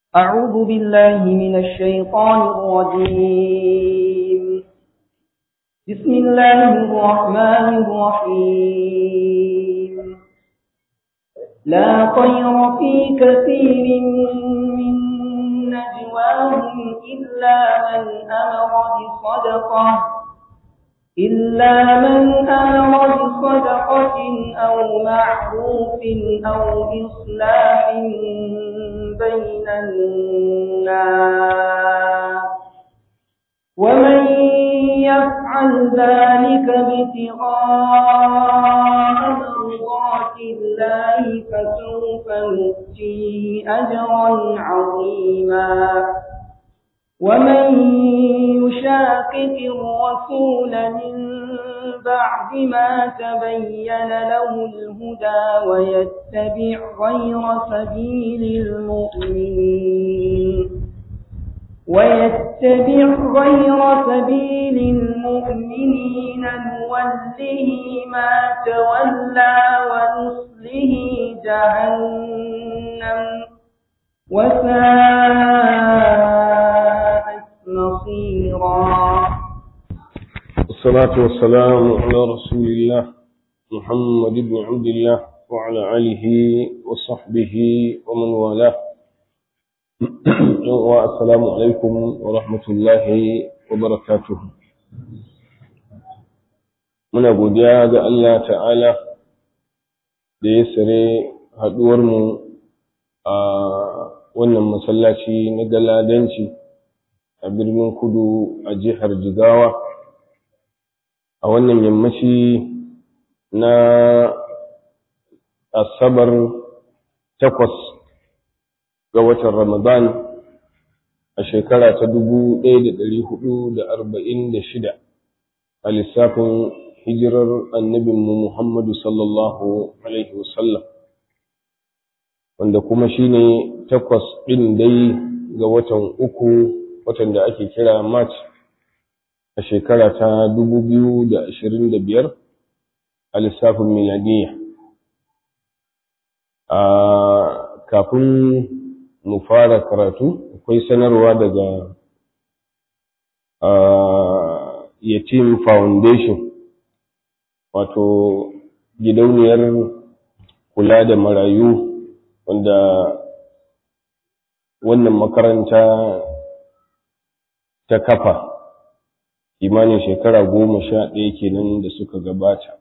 أعوذ بالله من الشيطان الرجيم بسم الله الرحمن الرحيم لا خير في كثير من نجواهم إلا من أمر بصدقة إلا من أمر بصدقة أو معروف أو إصلاح بين الناس ومن يفعل ذلك ابتغاء مرضات الله فسوف نؤتيه أجرا عظيما ومن يشاقق الرسول من بعد ما تبين له الهدى ويتبع غير سبيل المؤمنين ويتبع غير سبيل المؤمنين نوله ما تولى ونصله جهنم وساءت مصيرا والصلاة والسلام على رسول الله محمد بن عبد الله وعلى آله وصحبه ومن والاه والسلام عليكم ورحمة الله وبركاته muna godiya ga Allah ta'ala da ya sare haɗuwarmu a wannan masallaci na galadanci a birnin kudu a jihar jigawa a wannan yammaci na asabar takwas ga watan ramadan a shekara ta dubu ɗaya da ɗari hudu da arba'in da shida a lissafin hijirar annabinmu muhammadu sallallahu alaihi wasallam wanda kuma shine takwas ɗin dai ga watan uku watan da ake kira march a shekara ta dubu biyu da ashirin da biyar a lissafin miladiyya a kafin mu fara karatu akwai sanarwa daga yatim foundation wato gidauniyar kula da marayu wanda wannan makaranta ta kafa imanin shekara goma sha ɗaya kenan da suka gabata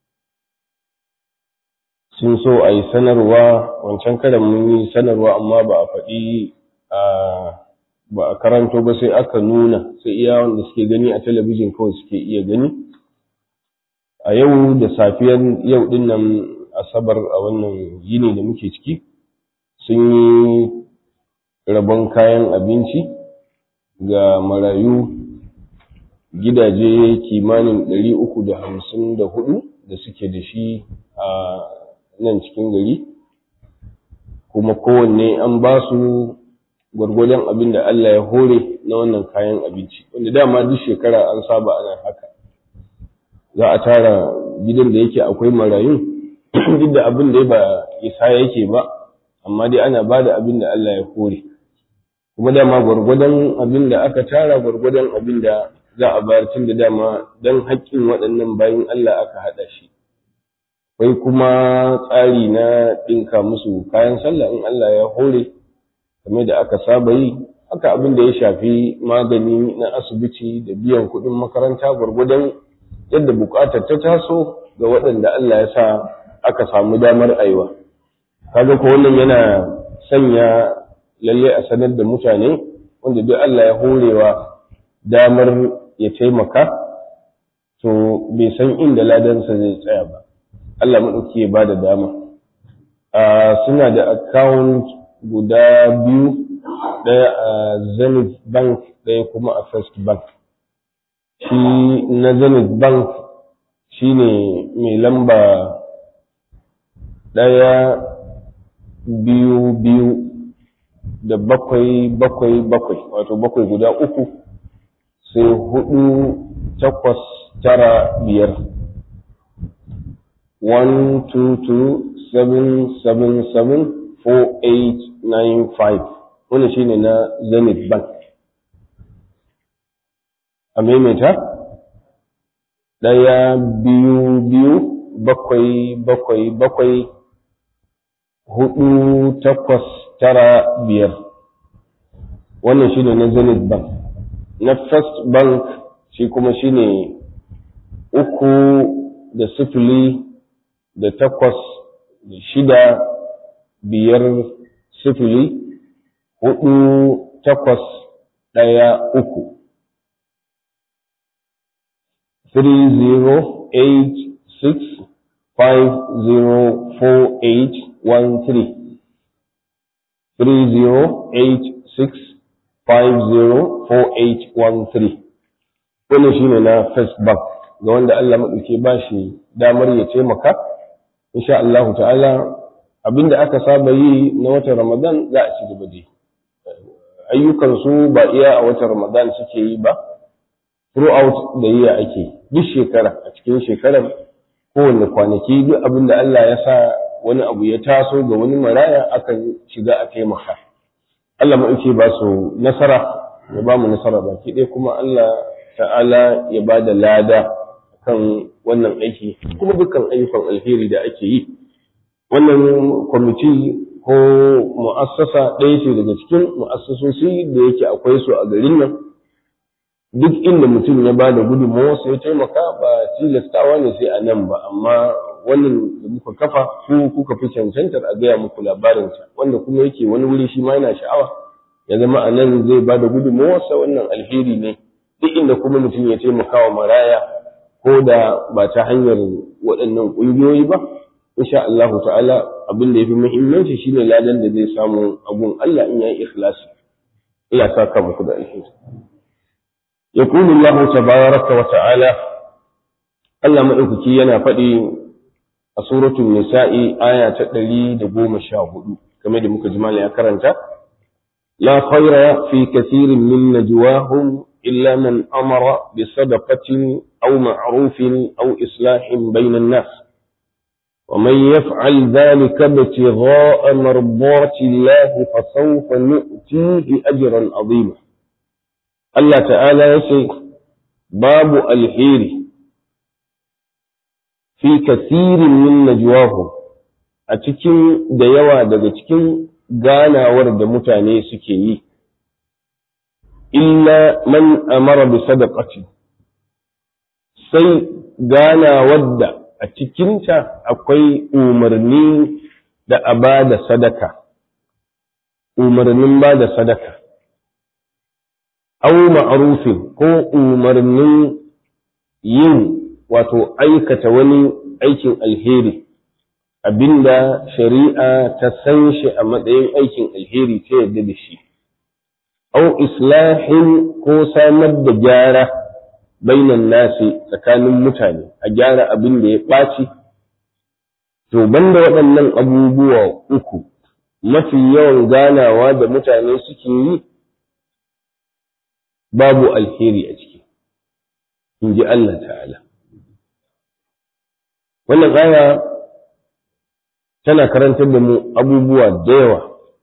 sun so a yi sanarwa wancan karan mun yi sanarwa amma ba a faɗi ba a karanto ba sai aka nuna sai iya wanda suke gani a talabijin kawai suke iya gani a yau da safiyar yau ɗin nan asabar a wannan yini da muke ciki sun yi rabon kayan abinci ga marayu gidaje kimanin ɗari uku da hamsin da hudu da suke da shi a nan cikin gari kuma kowanne an ba su gwargwadon abin da Allah ya hore na wannan kayan abinci wanda dama duk shekara an saba ana haka za a tara gidan da yake akwai marayun duk da abin da ba isa yake ba amma dai ana ba da abin da Allah ya hore kuma dama gwargwadon abin da aka tara gwargwadon abin da za a bayar tun da dama don haƙƙin waɗannan bayan Allah aka haɗa shi akwai kuma tsari na ɗinka musu kayan sallah in Allah ya hore kamar da aka saba yi haka abin da ya shafi magani na asibiti da biyan kuɗin makaranta gwargwadon yadda buƙatar ta taso ga waɗanda Allah ya sa aka samu damar aiwa kaga ko wannan yana sanya lalle a sanar da mutane wanda duk Allah ya horewa damar ya taimaka to bai san inda ladansa zai tsaya ba Allah maɗauki ya ba da dama suna da account guda biyu ɗaya a zenith bank ɗaya kuma a first bank shi na zenith bank shi ne mai lamba ɗaya biyu biyu da bakwai bakwai bakwai wato bakwai guda uku sai hudu takwas tara biyar one two two seven seven seven four eight nine five wani shine na zenith bank a maimaita ɗaya biyu biyu bakwai bakwai bakwai hudu takwas tara biyar wannan shine na zenith bank na first bank shi kuma shine uku da sifili da takwas da shida biyar sifili hudu takwas ɗaya uku 3086504813 3086504813 wannan shine na first bank ga wanda Allah maɗauke ba shi damar ya taimaka insha Allah ta'ala abinda aka saba yi na watan Ramadan za a ci gaba da ayyukan su ba iya a watan Ramadan suke yi ba throughout da yi ake duk shekara a cikin shekarar kowanne kwanaki duk abinda Allah ya sa wani abu ya taso ga wani maraya akan shiga a taimaka Allah maɗauke ba su nasara ya ba mu nasara baki ɗaya kuma Allah ta'ala ya ba da lada kan wannan aiki kuma dukkan ayyukan alheri da ake yi wannan kwamiti ko mu'assasa ɗaya ce daga cikin mu'assasosi da yake akwai su a garin nan duk inda mutum ya ba da gudunmawa sai ya taimaka ba tilastawa ne sai a nan ba amma wannan da muka kafa ku kuka fi cancantar a gaya muku labarinsa wanda kuma yake wani wuri shi ma yana sha'awa ya zama a nan zai ba da gudunmawarsa wannan alheri ne duk inda kuma mutum ya taimaka wa maraya ko da ba ta hanyar waɗannan ƙungiyoyi ba insha Allah ta'ala abin da yafi muhimmanci shine ladan da zai samu abun Allah in yayi ikhlasi ila saka muku da alheri yaqulu Allah tabaraka wa ta'ala Allah madaukaki yana faɗi a suratul nisa'i aya ta 114 kamar da muka ji ya karanta la khayra fi kathirin min najwahum إلا من أمر بصدقة أو معروف أو إصلاح بين الناس ومن يفعل ذلك ابتغاء مرضات الله فسوف نؤتيه أجرا عظيما الله تعالى يسي باب الحير في كثير من نجواهم أتكين ديوا دقتكين غانا ورد متاني سكيي illa man amara bi sadaqati sai gana wadda a cikinta akwai umarni da a ba da sadaka umarnin ba da sadaka au ma'rufin ko umarnin yin wato aikata wani aikin alheri abinda shari'a ta san shi a matsayin aikin alheri ta yadda da shi au islahin ko samar da gyara bainan nasi tsakanin mutane a gyara abin da ya ɓaci to banda waɗannan abubuwa uku mafi yawan ganawa da mutane suke yi babu alheri a ciki in ji Allah ta'ala wannan aya tana karantar da mu abubuwa da yawa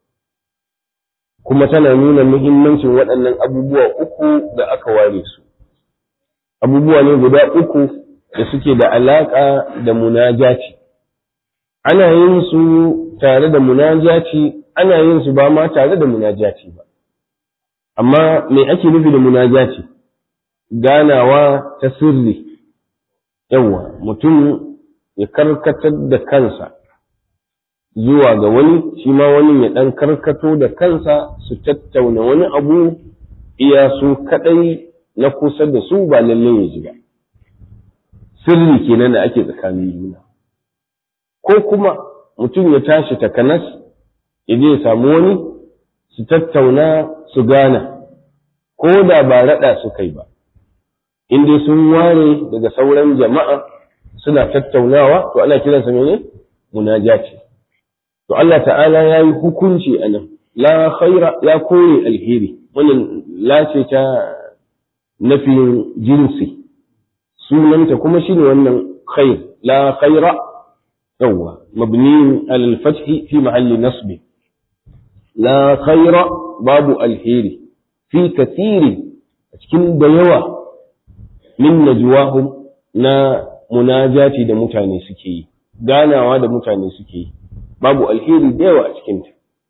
kuma tana nuna muhimmancin waɗannan abubuwa uku da aka ware su abubuwa ne guda uku da suke da alaƙa da munajati ana yin su tare da munajati ana yin su ba ma tare da munajati ba amma me ake nufi da munajati ganawa ta sirri yawa mutum ya karkatar da kansa zuwa ga wani shi ma wani ya ɗan karkato da kansa su tattauna wani abu iya su kaɗai na kusa da su ba lalle ya ji ba sirri kenan da ake tsakanin juna ko kuma mutum ya tashi takanas ya je ya samu wani su tattauna su gana ko da ba raɗa su kai ba in dai sun ware daga sauran jama'a suna tattaunawa to ana kiransa mene munajati to Allah ta'ala ya yi hukunci a nan la khaira ya kore alheri wannan lace ta nafin jinsi sunanta kuma shine wannan khair la khaira yawwa mabni ala al-fath fi mahalli nasb la khaira babu alheri fi kathiri a cikin da yawa min najwahum na munajati da mutane suke yi ganawa da mutane suke yi babu alheri da yawa a cikinta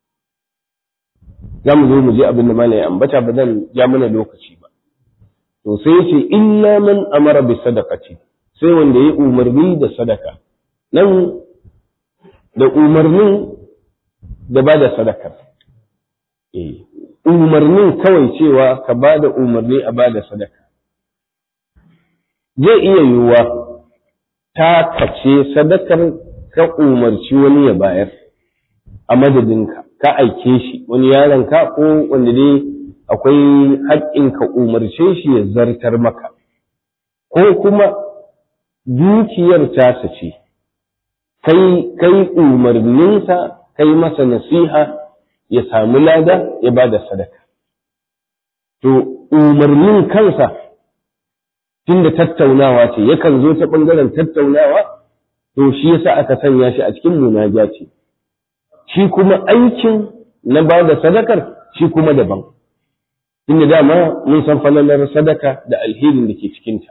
za mu zo mu je abin da malai ambata ba zan ja mana lokaci ba to sai ce illa man amara bi sadaqati sai wanda ya umarni da sadaka nan da umarnin da ba da sadakar eh umarnin kawai cewa ka ba da umarni a ba da sadaka zai iya yiwuwa ta kace sadakar ka umarci wani ya bayar a madadinka ka aike shi wani yaronka ko wanda dai akwai haƙƙin ka umarce shi ya zartar maka ko kuma dukiyar tasa ce kai kai umarninsa kai masa nasiha ya samu lada ya ba da sadaka to umarnin kansa tunda tattaunawa ce yakan zo ta ɓangaren tattaunawa to shi yasa aka sanya shi a cikin munaja ce shi kuma aikin na ba da sadakar shi kuma daban inda dama mun san falalar sadaka da alherin da ke cikinta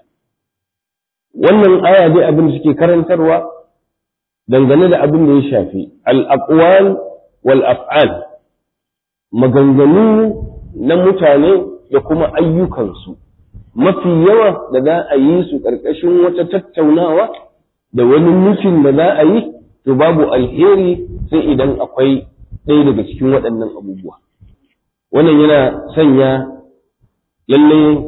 wannan aya dai abin da suke karantarwa dangane da abin da ya shafi al-aqwal wal af'al maganganu na mutane da kuma ayyukansu mafi yawa da za a yi su ƙarƙashin wata tattaunawa da wani mutum da za a yi to babu alheri sai idan akwai ɗaya daga cikin waɗannan abubuwa wannan yana sanya lalle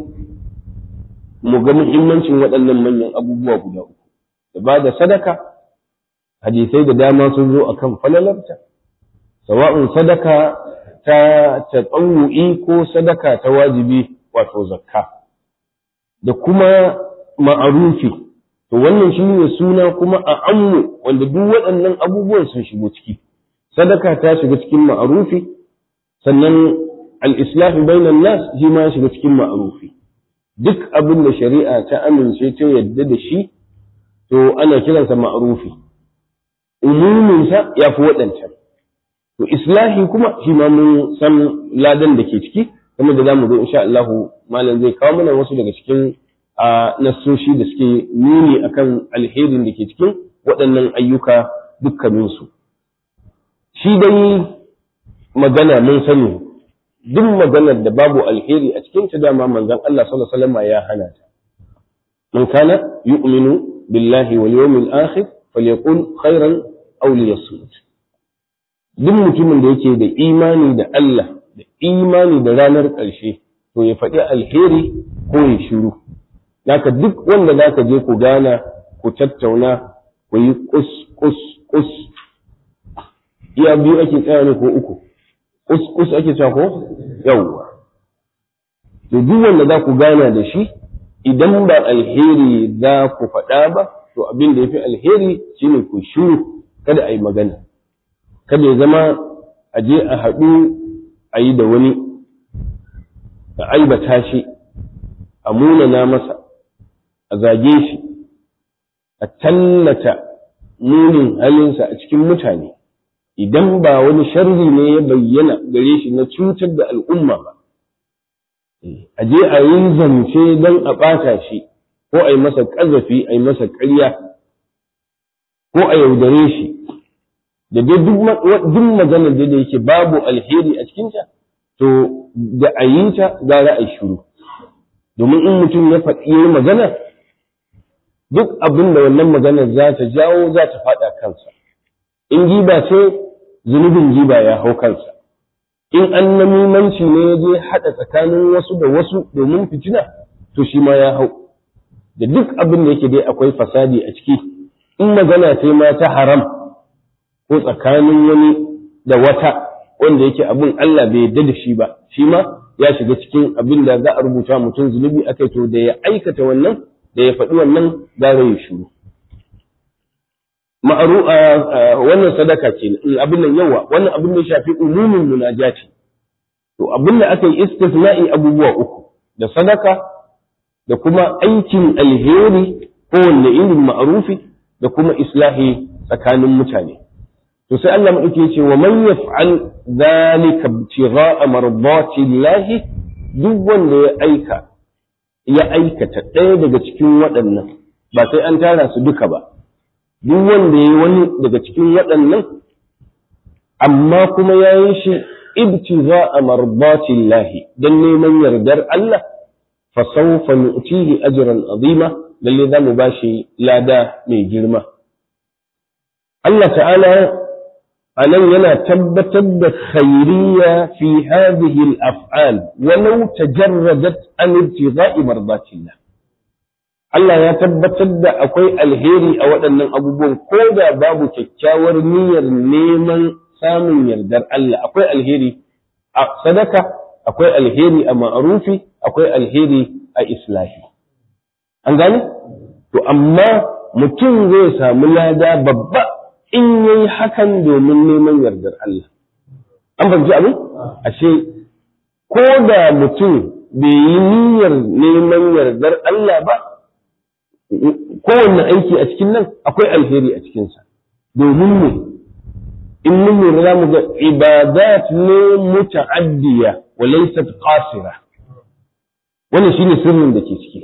mu ga muhimmancin waɗannan manyan abubuwa guda uku da ba da sadaka hadisai da dama sun zo akan falalarta sawa'un sadaka ta tatsawu'i ko sadaka ta wajibi wato zakka da kuma ma'arufi to wannan shi ne suna kuma a ammu wanda duk waɗannan abubuwan sun shigo ciki sadaka ta shiga cikin ma'arufi sannan al-islahi bainan nas shi ma shiga cikin ma'arufi duk abin da shari'a ta amince ta yadda da shi to ana kiransa ma'arufi umuminsa ya fi waɗancan to islahi kuma shi ma mun san ladan da ke ciki kuma da zamu zo insha Allah malam zai kawo mana wasu daga cikin nassoshi da suke nuni akan alherin da ke cikin waɗannan ayyuka dukkaninsu shi dai magana mun sani duk maganar da babu alheri a cikin ta dama manzon Allah sallallahu alaihi wasallam ya hana ta man kana yu'minu billahi wal yawmil akhir falyaqul khairan aw liyasmut duk mutumin da yake da imani da Allah da imani da ranar ƙarshe to ya faɗi alheri ko ya shiru naka duk wanda zaka je ku gana ku tattauna ku yi kus kus kus iya biyu ake tsaya ne ko uku kus kus ake cewa ko yawwa to duk wanda za ku gana da shi idan ba alheri za ku faɗa ba to abin da ya fi alheri shine ku shiru kada a yi magana kada ya zama a je a haɗu a yi da wani a aibata shi a munana masa a zage shi a tallata munin halinsa a cikin mutane idan ba wani sharri ne ya bayyana gare shi na cutar da al'umma ba a je a yi zance don a ɓata shi ko a yi masa ƙazafi a yi masa ƙarya ko a yaudare shi da dai duk maganar da yake babu alheri a cikinta to da a yi ta gara a shiru domin in mutum ya faɗi yi magana duk abin da wannan maganar za ta jawo za ta faɗa kansa in giba ce zunubin giba ya hau kansa in an namimanci ne ya je haɗa tsakanin wasu da wasu domin fitina to shi ma ya hau da duk abin da yake dai akwai fasadi a ciki in magana ce ma ta haram ko tsakanin wani da wata wanda yake abin Allah bai yarda da shi ba shi ma ya shiga cikin abin da za a rubuta mutum zunubi akai to da ya aikata wannan da ya faɗi wannan gara ya shiru ma'aru wannan sadaka ce abin nan yawa wannan abin da ya shafi umumin munajati to abin da aka yi istisna'i abubuwa uku da sadaka da kuma aikin alheri ko wanne irin ma'arufi da kuma islahi tsakanin mutane to sai Allah madauki yace wa man yaf'al dhalika ibtigha'a mardati Allah duk wanda ya aika ya aikata ɗaya daga cikin waɗannan ba sai an tara su duka ba duk wanda ya yi wani daga cikin waɗannan amma kuma ya yi shi ibtigha'a mardati Allah dan neman yardar Allah fa sawfa nu'tihi ajran azima lalle za mu bashi lada mai girma Allah ta'ala a nan yana tabbatar da khairiyya fi hadhihi al-af'al walau tajarradat an ibtigha'i mardatillah Allah ya tabbatar da akwai alheri a waɗannan abubuwan ko da babu kyakkyawar niyyar neman samun yardar Allah akwai alheri a sadaka akwai alheri a ma'arufi akwai alheri a islahi an gane to amma mutum zai samu lada babba in yayi hakan domin neman yardar Allah an fahimci abin ashe ko da mutum bai yi niyyar neman yardar Allah ba kowanne aiki a cikin nan akwai alheri a cikinsa domin ne in mun lura za mu ga ibadat ne muta'addiya wa laysat qasira wannan shine sirrin da ke ciki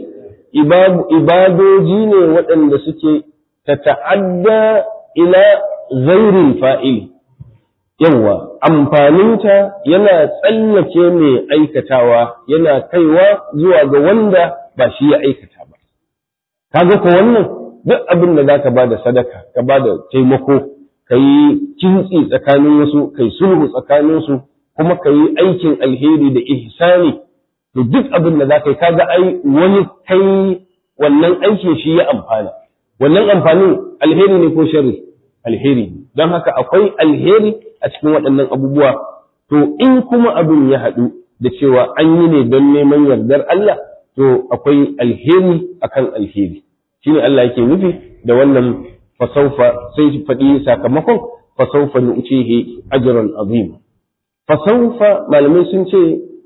ibadoji ne waɗanda suke ta ta'adda ila ghairin fa'ili yawa amfaninta yana tsallake mai aikatawa yana kaiwa zuwa ga wanda ba shi ya aikata ba kaga ko wannan duk abin da zaka bada sadaka ka bada taimako ka yi kintsi tsakanin wasu kai sulhu tsakanin su kuma ka yi aikin alheri da ihsani to duk abin da zaka yi kaga ai wani kai wannan aikin shi ya amfana wannan amfanin alheri ne ko sharri alheri don haka akwai alheri a cikin waɗannan abubuwa to in kuma abin ya haɗu da cewa an yi ne don neman yardar Allah to akwai alheri akan alheri shine Allah yake nufi da wannan fasaufa sai faɗi sakamakon fasaufa nu'tihi ajran azim fasaufa malamai sun ce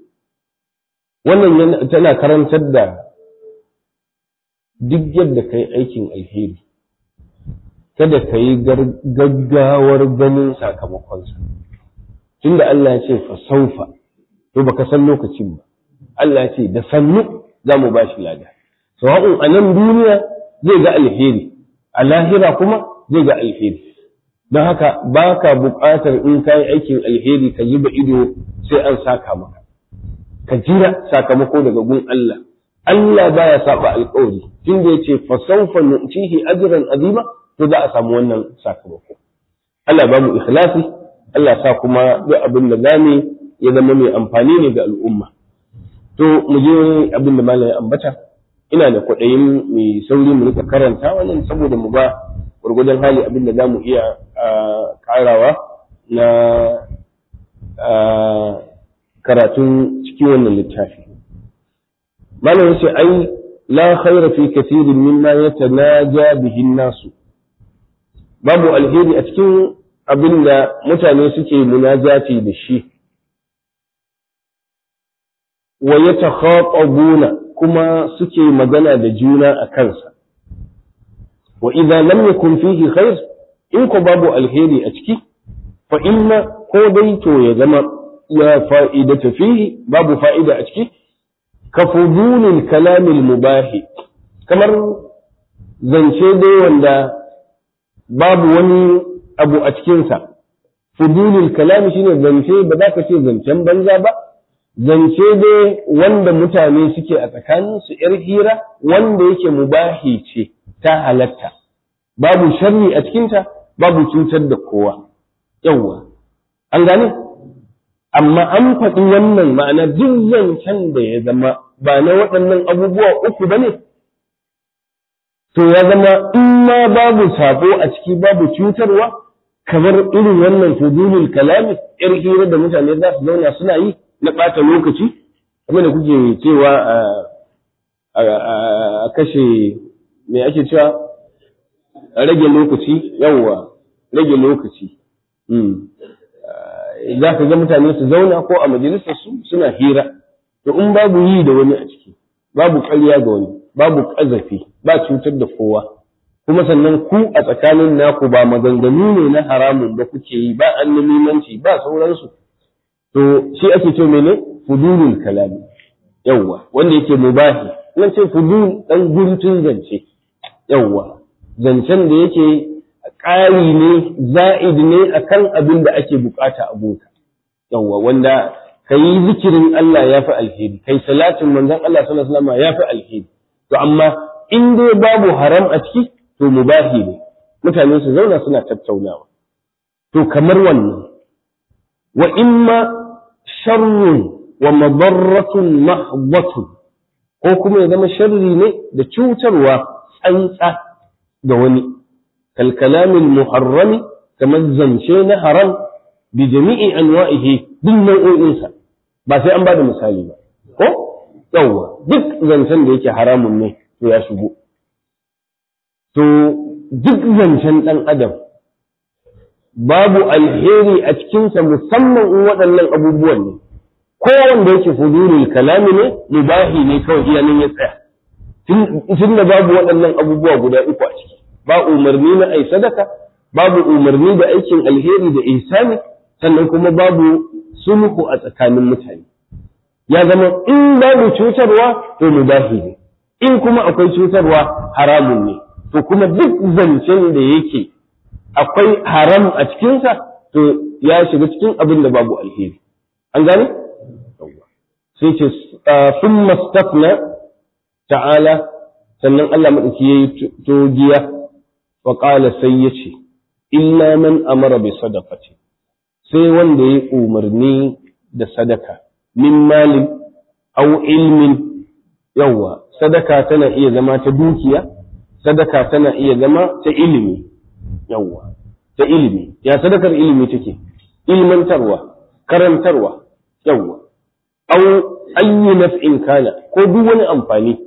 wannan tana karantar da duk yadda kai aikin alheri kada ka yi gaggawar ganin sakamakonsa tunda Allah ya ce fasaufa to baka san lokacin ba Allah ya ce da sannu za mu ba shi lada sawa'un a nan duniya zai ga alheri a lahira kuma zai ga alheri don haka ba ka buƙatar in ka yi aikin alheri ka zuba ido sai an saka maka ka jira sakamako daga gun Allah Allah baya saba alƙawari tunda ya ce fasaufa nu'tihi ajran azima to za a samu wannan sakamako Allah ba mu ikhlasi Allah sa kuma duk abin da zamu ya zama mai amfani ne ga al'umma to mu je abin da malam ya ambata ina da kwaɗayin mai sauri mu rika karanta wannan saboda mu ba gwargwadon hali abin da zamu iya karawa na karatun cikin wannan littafi malam yace ai la khaira fi kathirin mimma yatanaja bihi nasu babu alheri a cikin abin da mutane suke munajati da shi wa yatakhatabuna kuma suke magana da juna a kansa wa idza lam yakun fihi khair in ko babu alheri a ciki fa inna ko dai to ya zama ya fa'idata fihi babu fa'ida a ciki ka fudulil kalamil mubahi kamar zance dai wanda babu wani abu a cikinsa fudulil kalami shine zance ba za ka ce zancen banza ba zance dai wanda mutane suke a tsakanin su ‘yar hira wanda yake mubahi ce ta halatta, babu sharri a cikinta, babu cutar da kowa, yawwa, an gane? Amma an faɗi wannan ma'ana duk zancen da ya zama ba na waɗannan abubuwa uku ba ne, to ya zama in ma babu sabo a ciki babu cutarwa, kamar irin wannan fudulul kalami, ‘yar hira da mutane za su zauna suna yi, na ɓata lokaci abin da kuke cewa a kashe me ake cewa a rage lokaci yawwa rage lokaci za ka ga mutane su zauna ko a majalisar su suna hira to in babu yi da wani a ciki babu ƙarya ga wani babu ƙazafi ba cutar da kowa kuma sannan ku a tsakanin naku ba maganganu ne na haramun da kuke yi ba annamimanci ba sauransu to shi ake ce mene fudulul kalami yawwa wanda yake mubahi nan ce fudul dan guntun zance yawwa zancen da yake ƙari ne za'id ne akan abin da ake bukata a gunka yawwa wanda kai zikirin Allah ya fi alheri kai salatin manzon Allah sallallahu alaihi wasallam ya fi alheri to amma in dai babu haram a ciki to mubahi ne mutane su zauna suna tattaunawa to kamar wannan wa imma sharrun wa madarratun mahdhatun ko kuma ya zama sharri ne da cutarwa tsantsa ga wani kal kalamil muharrami kamar zance na haram bi jami'i anwa'ihi duk nau'o'insa ba sai an bada misali ba ko yawwa duk zancen da yake haramun ne to ya shigo to duk zancen ɗan adam babu alheri a cikinsa musamman in waɗannan abubuwan ne ko wanda yake fudurul kalami ne mubahi ne kawai iya nan ya tsaya tun da babu waɗannan abubuwa guda uku a ciki ba umarni na ai sadaka babu umarni da aikin alheri da ihsani sannan kuma babu sulhu a tsakanin mutane ya zama in babu cutarwa to mubahi ne in kuma akwai cutarwa haramun ne to kuma duk zancen da yake akwai haram a cikinsa to ya shiga cikin abin da babu alheri an gane sai ce sun mastafna ta'ala sannan Allah maɗauki ya yi togiya wa ƙala sai ya ce illa man amara bi sadaqati sai wanda ya umarni da sadaka min malin au ilmin yawwa sadaka tana iya zama ta dukiya sadaka tana iya zama ta ilimi yawwa ta ilimi ya sadakar ilimi take ilmantarwa karantarwa yawwa au ayyu naf'in kana ko duk wani amfani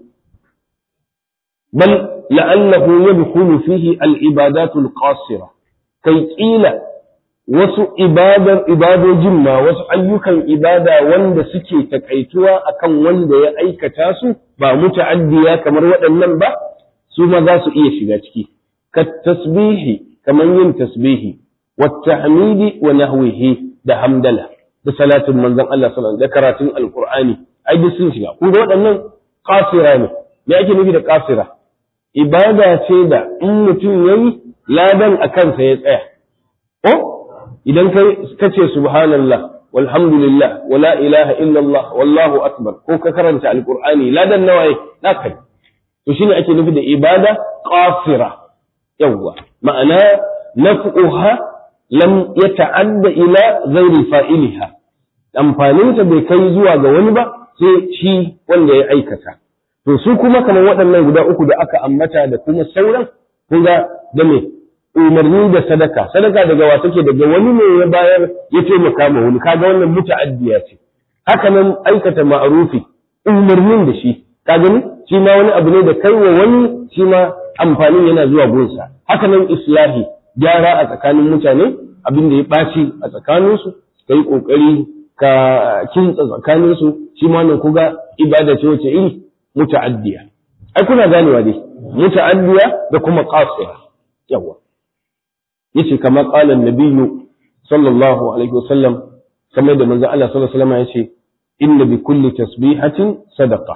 bal la'allahu yadkhulu fihi al-ibadatu al-qasira kai kila wasu ibadar ibadojin ma wasu ayyukan ibada wanda suke takaituwa akan wanda ya aikata su ba muta'addiya kamar waɗannan ba su ma za su iya shiga ciki ka tasbihi kamar yin tasbihi wa tahmidi wa nahwihi da hamdala da salatin manzon Allah sallallahu alaihi da karatun alqur'ani ai duk sun shiga kun ga waɗannan qasira ne me ake nufi da qasira ibada ce da in mutum yayi ladan a kansa ya tsaya ko idan kai kace subhanallah walhamdulillah wala ilaha illallah wallahu akbar ko ka karanta alqur'ani ladan nawa na kai to shine ake nufi da ibada qasira yawwa ma'ana naf'uha lam yata'adda ila ghairi fa'iliha amfaninta bai kai zuwa ga wani ba sai shi wanda ya aikata to su kuma kamar waɗannan guda uku da aka ambata da kuma sauran kun ga da me umarni da sadaka sadaka daga wa take daga wani ne ya bayar ya taimaka ma wani kaga wannan muta'addiya ce haka nan aikata ma'rufi umarnin da shi ka gani shi ma wani abu ne da kai wa wani shi ma amfanin yana zuwa gunsa haka nan islahi gyara a tsakanin mutane abin da ya ɓaci a tsakaninsu ka yi ƙoƙari ka kintsa tsakaninsu shi ma nan kuga ibada ce wace iri muta'addiya ai kuna ganewa dai muta'addiya da kuma qasira yawa yace kamar qala an-nabiyyu sallallahu alaihi wasallam kamar da manzo Allah sallallahu alaihi wasallam yace inna bi kulli tasbihatin sadaqa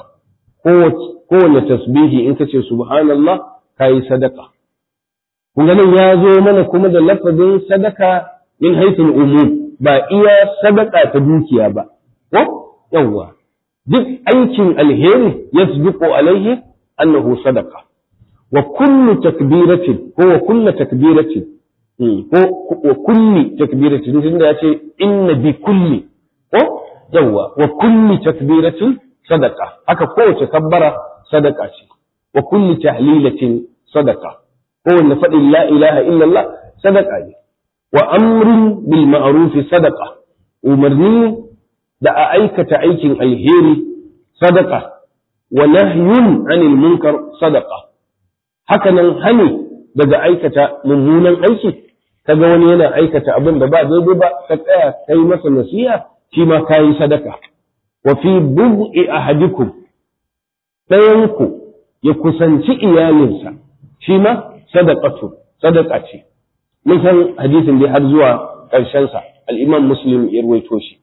kowace tasbihi in kace subhanallah kai sadaqa kun ganin ya zo mana kuma da lafazin sadaka min haithul umum ba iya sadaka ta dukiya ba ko yawwa duk aikin alheri yasbiqu alaihi annahu sadaqa wa kullu takbiratin ko wa kullu takbiratin ko wa kulli takbiratin tunda yace inna bi kulli ko yawwa wa kulli takbiratin sadaqa haka kowace kabbara sadaka ce wa kulli tahlilatin sadaqa kowanne faɗin la ilaha illallah sadaka ne wa amrin bil ma'rufi sadaka umarni da a aikata aikin alheri sadaka wa nahyun anil munkar sadaka haka nan hani daga aikata mummunan aiki kaga wani yana aikata abin da ba daidai ba ka tsaya kai masa nasiha shi ma kayi sadaka wa fi bud'i ahadikum ɗayanku ya kusanci iyalinsa shi ma sadaqatu sadaqa ce mun san hadisin dai har zuwa ƙarshen sa al-Imam Muslim ya rawaito shi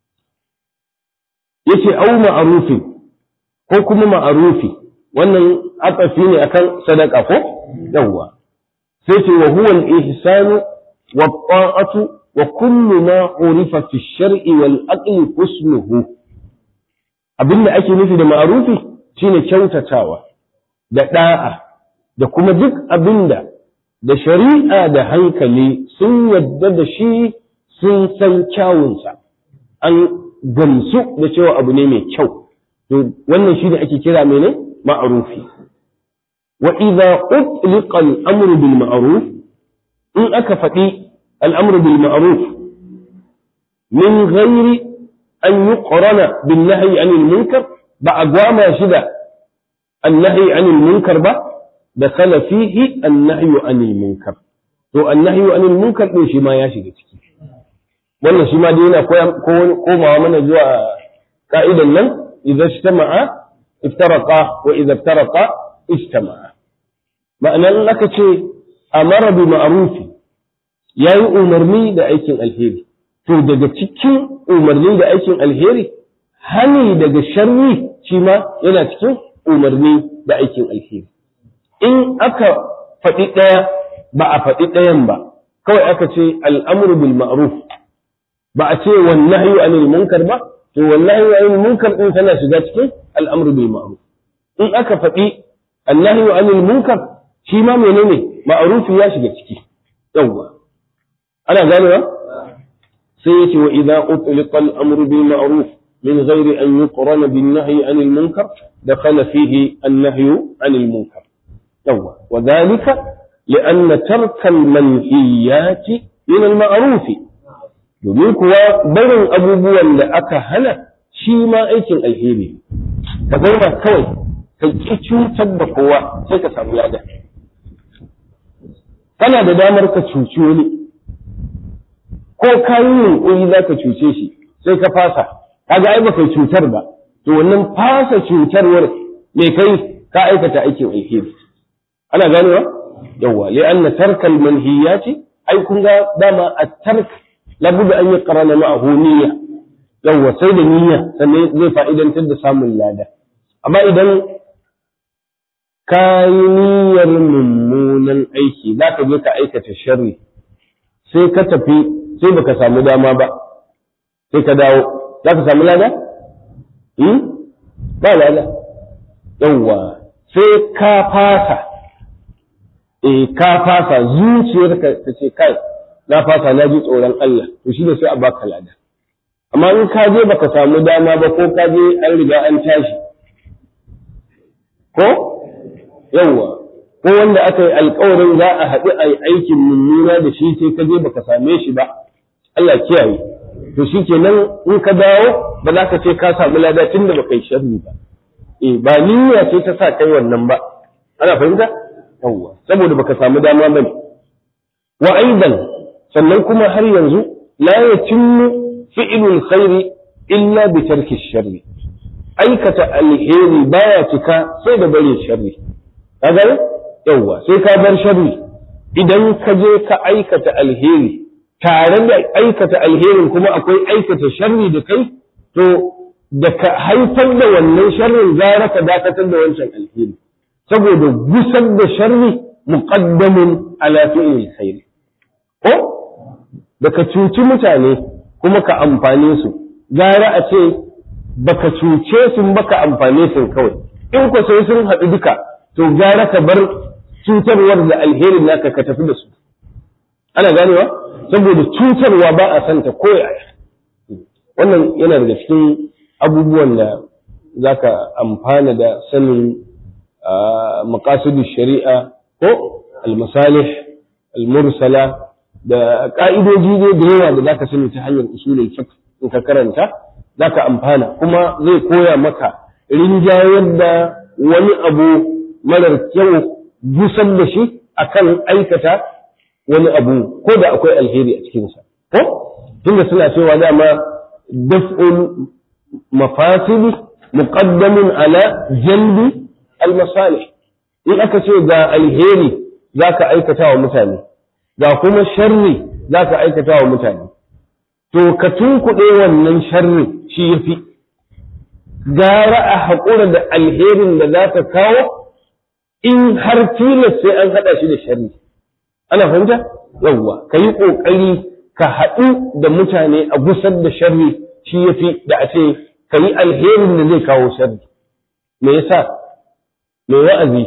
yace au ma'rufin ko kuma ma'rufi wannan atafi ne akan sadaka ko yawwa sai ce wa huwa al-ihsanu wa ta'atu wa kullu ma urifa fi ash-shar'i wal aqli husnuhu abinda ake nufi da ma'rufi shine kyautatawa da da'a da kuma duk abinda da shari'a da hankali sun yadda da shi sun san kyawunsa an gamsu da cewa abu ne mai kyau to wannan shi ne ake kira mene ma'rufi wa idza utliqa al-amru bil ma'ruf in aka faɗi al-amru bil ma'ruf min ghairi an yuqrana bin nahyi anil munkar ba a gwama shi da an-nahyi anil munkar ba da kala fihi an-nahyu anil munkar to an-nahyu anil munkar din shi ma ya shiga ciki wannan shi ma dai yana komawa mana zuwa ka'idan nan idza ijtama'a iftaraqa wa idza iftaraqa ijtama'a ma'anan aka ce amara bi ma'rufi yayi umarni da aikin alheri to daga cikin umarni da aikin alheri hani daga sharri shi ma yana cikin umarni da aikin alheri in aka faɗi ɗaya ba a faɗi ɗayan ba kawai aka ce al'amru bil ma'ruf ba a ce wannan anil munkar ba to wallahi anil munkar din tana shiga cikin al'amru bil ma'ruf in aka faɗi annahi anil munkar shi ma menene ma'rufi ya shiga ciki yawwa ana ganewa sai yace wa idza utliqa al-amru bil ma'ruf min ghairi an yuqrana bin nahyi anil munkar dakhala fihi an-nahyu anil munkar yawwa wa dhalika لأن ترك المنهيات من المعروف domin kuwa barin abubuwan da aka hana shi ma aikin alheri ka zauna kawai ka ki cutar da kowa sai ka samu lada kana da damar ka cuci wani ko ka yi yunƙuri za ka cuce shi sai ka fasa kaga ai baka cutar ba to wannan fasa cutarwar me kai ka aikata aikin alheri ana ganewa yawwa li'anna tarkal manhiyati ai kun ga dama at-tark لابد أن يقرن معه نية يوه سيد نية زي فائدة تد سام لادا أما إذا كاي نية ممونا أيكي ذاك جيك أيكة الشر sai ka tafi sai baka samu dama ba sai ka dawo za ka samu lada? ba lada yawwa sai ka fasa eh ka fasa zuciyarka ta ce kai na fasa na ji tsoron Allah to shi ne sai a baka lada amma in ka je baka samu dama ba ko ka je an riga an tashi ko yawwa ko wanda aka yi alkawarin za a haɗu a yi aikin mummuna da shi sai ka je baka same shi ba Allah kiyaye to shi kenan in ka dawo ba za ka ce ka samu lada tun da baka yi sharri ba eh ba niyya ce ta sa kai wannan ba ana fahimta yawwa saboda baka samu dama bane wa aidan sannan kuma har yanzu la yatimmu fi'lul khairi illa bi tarki sharri aikata alheri baya cika sai da bare sharri kaga yawa sai ka bar sharri idan ka je ka aikata alheri tare da aikata alherin kuma akwai aikata sharri da kai to da ka haifar da wannan sharrin gara ka dakatar da wancan alheri saboda gusar da sharri muqaddamun ala fi'lil khairi ko da ka cuci mutane kuma ka amfane su gara a ce baka cuce su baka amfane su kawai in ku sai sun haɗu duka to gara ka bar cutarwar da alherin naka ka tafi da su ana ganewa saboda cutarwa ba a santa ko yaya wannan yana daga cikin abubuwan da zaka amfana da sanin maqasidu shari'a ko al-masalih al-mursala da ƙa'idoji ne da yawa da zaka sani ta hanyar usulul fiqh in ka karanta zaka amfana kuma zai koya maka rinjayar da wani abu marar kyau gusar da shi akan aikata wani abu ko da akwai alheri a cikinsa ko tunda suna cewa dama daf'ul mafasili muqaddamun ala jalbi al-masalih in aka ce ga alheri za ka aikata wa mutane ga kuma sharri za ka aikata wa mutane to ka tunkuɗe wannan sharri shi ya fi gara a haƙura da alherin da za ka kawo in har tilas sai an haɗa shi da sharri ana fahimta yawwa ka yi ƙoƙari ka haɗu da mutane a gusar da sharri shi ya fi da a ce ka yi alherin da zai kawo sharri me yasa mai wa'azi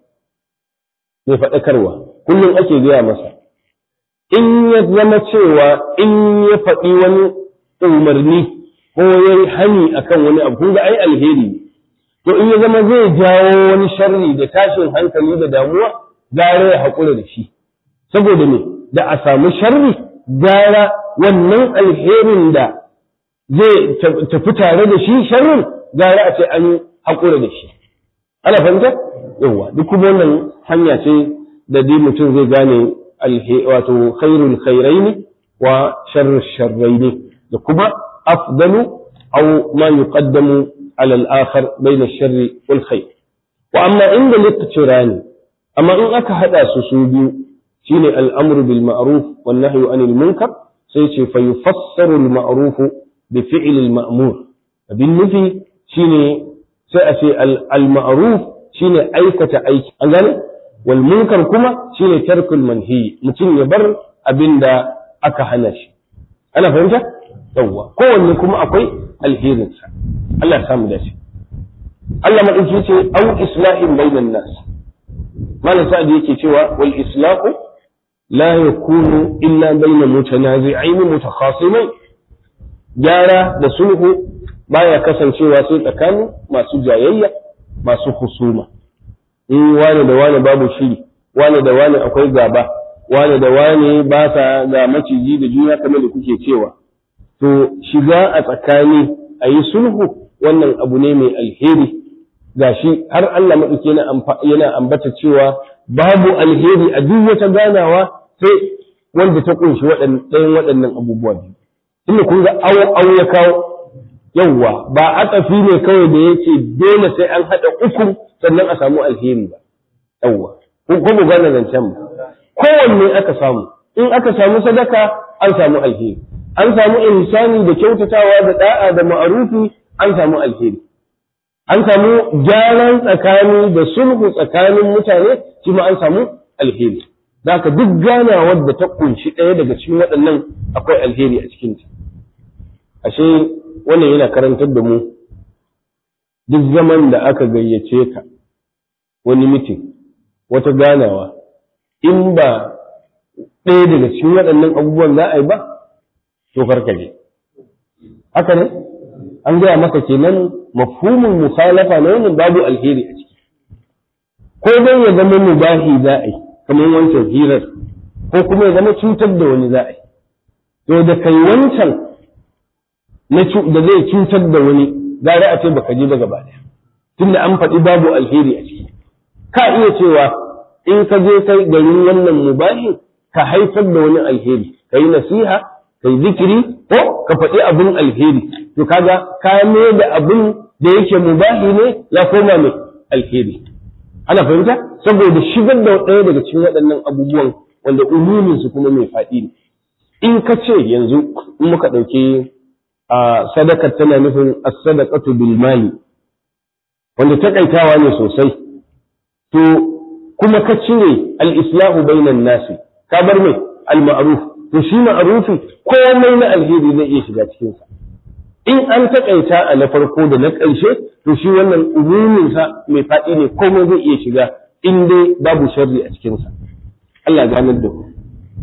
mai faɗakarwa kullum ake gaya masa in ya zama cewa in ya faɗi wani umarni ko ya yi hani akan wani abu kun ga ai alheri to in ya zama zai jawo wani sharri da tashin hankali da damuwa gara ya haƙura da shi saboda me da a samu sharri gara wannan alherin da zai tafi tare da shi sharrin gara a ce an haƙura da shi ana fahimta yawa duk kuma wannan hanya ce da dai mutum zai gane wato khairul khairaini wa sharrul sharraini da kuma afdalu aw ma yuqaddamu ala al-akhar bayna ash-sharri wal khair wa amma inda littafirani amma in aka hada su su biyu shine al-amru bil ma'ruf wan nahyu anil munkar sai ce fa yufassaru al-ma'ruf bi fi'l al-ma'mur abin nufi shine sai a ce al-ma'ruf shine aikata aiki an gane wal munkar kuma shine tarkul manhi mutum ya bar abinda aka hana shi ana fahimta yawwa kowanne kuma akwai alherinsa Allah ya samu dace Allah madauki ce au islahin bainan nas malam sa'ad yake cewa wal islahu la yakunu illa baina mutanazi'ain mutakhasimain gyara da sulhu baya kasancewa sai tsakanin masu jayayya masu husuma in wane da wane babu shiri wane da wane akwai gaba wane da wane ba sa ga maciji da juna kamar da kuke cewa to shiga a tsakani a yi sulhu wannan abu ne mai alheri gashi har Allah maɗauki yana ambata cewa babu alheri a duk wata ganawa sai wanda ta kunshi ɗayan waɗannan abubuwa biyu tunda kun ga awo awo ya kawo yawwa ba atafi ne kawai da yake dole sai an haɗa uku sannan a samu alheri ba yawwa ko ko mu gane zancen ba kowanne aka samu in aka samu sadaka an samu alheri an samu insani da kyautatawa da da'a da ma'arufi an samu alheri an samu gyaran tsakani da sulhu tsakanin mutane shi ma an samu alheri Zaka duk ganawar da ta kunshi ɗaya daga cikin waɗannan akwai alheri a cikinta ashe wannan yana karantar da mu duk zaman da aka gayyace ka wani mitin wata ganawa in ba ɗaya daga cikin waɗannan abubuwan za a yi ba to karka je haka ne an gaya maka kenan mafhumin mukhalafa na wannan babu alheri a ciki ko dai ya zama mubahi za a yi kamar wancan hirar ko kuma ya zama cutar da wani za a yi to da kai wancan da zai cutar da wani gara a ce baka je ba gaba ɗaya tunda an faɗi babu alheri a ciki ka iya cewa in ka je kai garin wannan mubahi ka haifar da wani alheri ka yi nasiha ka yi zikiri ko ka faɗi abin alheri to kaga ka da abin da yake mubahi ne ya koma mai alheri ana fahimta saboda shigar da ɗaya daga cikin waɗannan abubuwan wanda umumin su kuma mai faɗi ne in ka ce yanzu in muka ɗauki a sadaka tana nufin as-sadaqatu bil mali wanda takaitawa ne sosai to kuma ka cire al-islahu bainan nasi ka bar mai al-ma'ruf to shi ma'rufi komai na alheri zai iya shiga cikin sa in an takaita a na farko da na ƙarshe to shi wannan umumin sa mai faɗi ne komai zai iya shiga in dai babu sharri a cikin sa Allah ganar da ku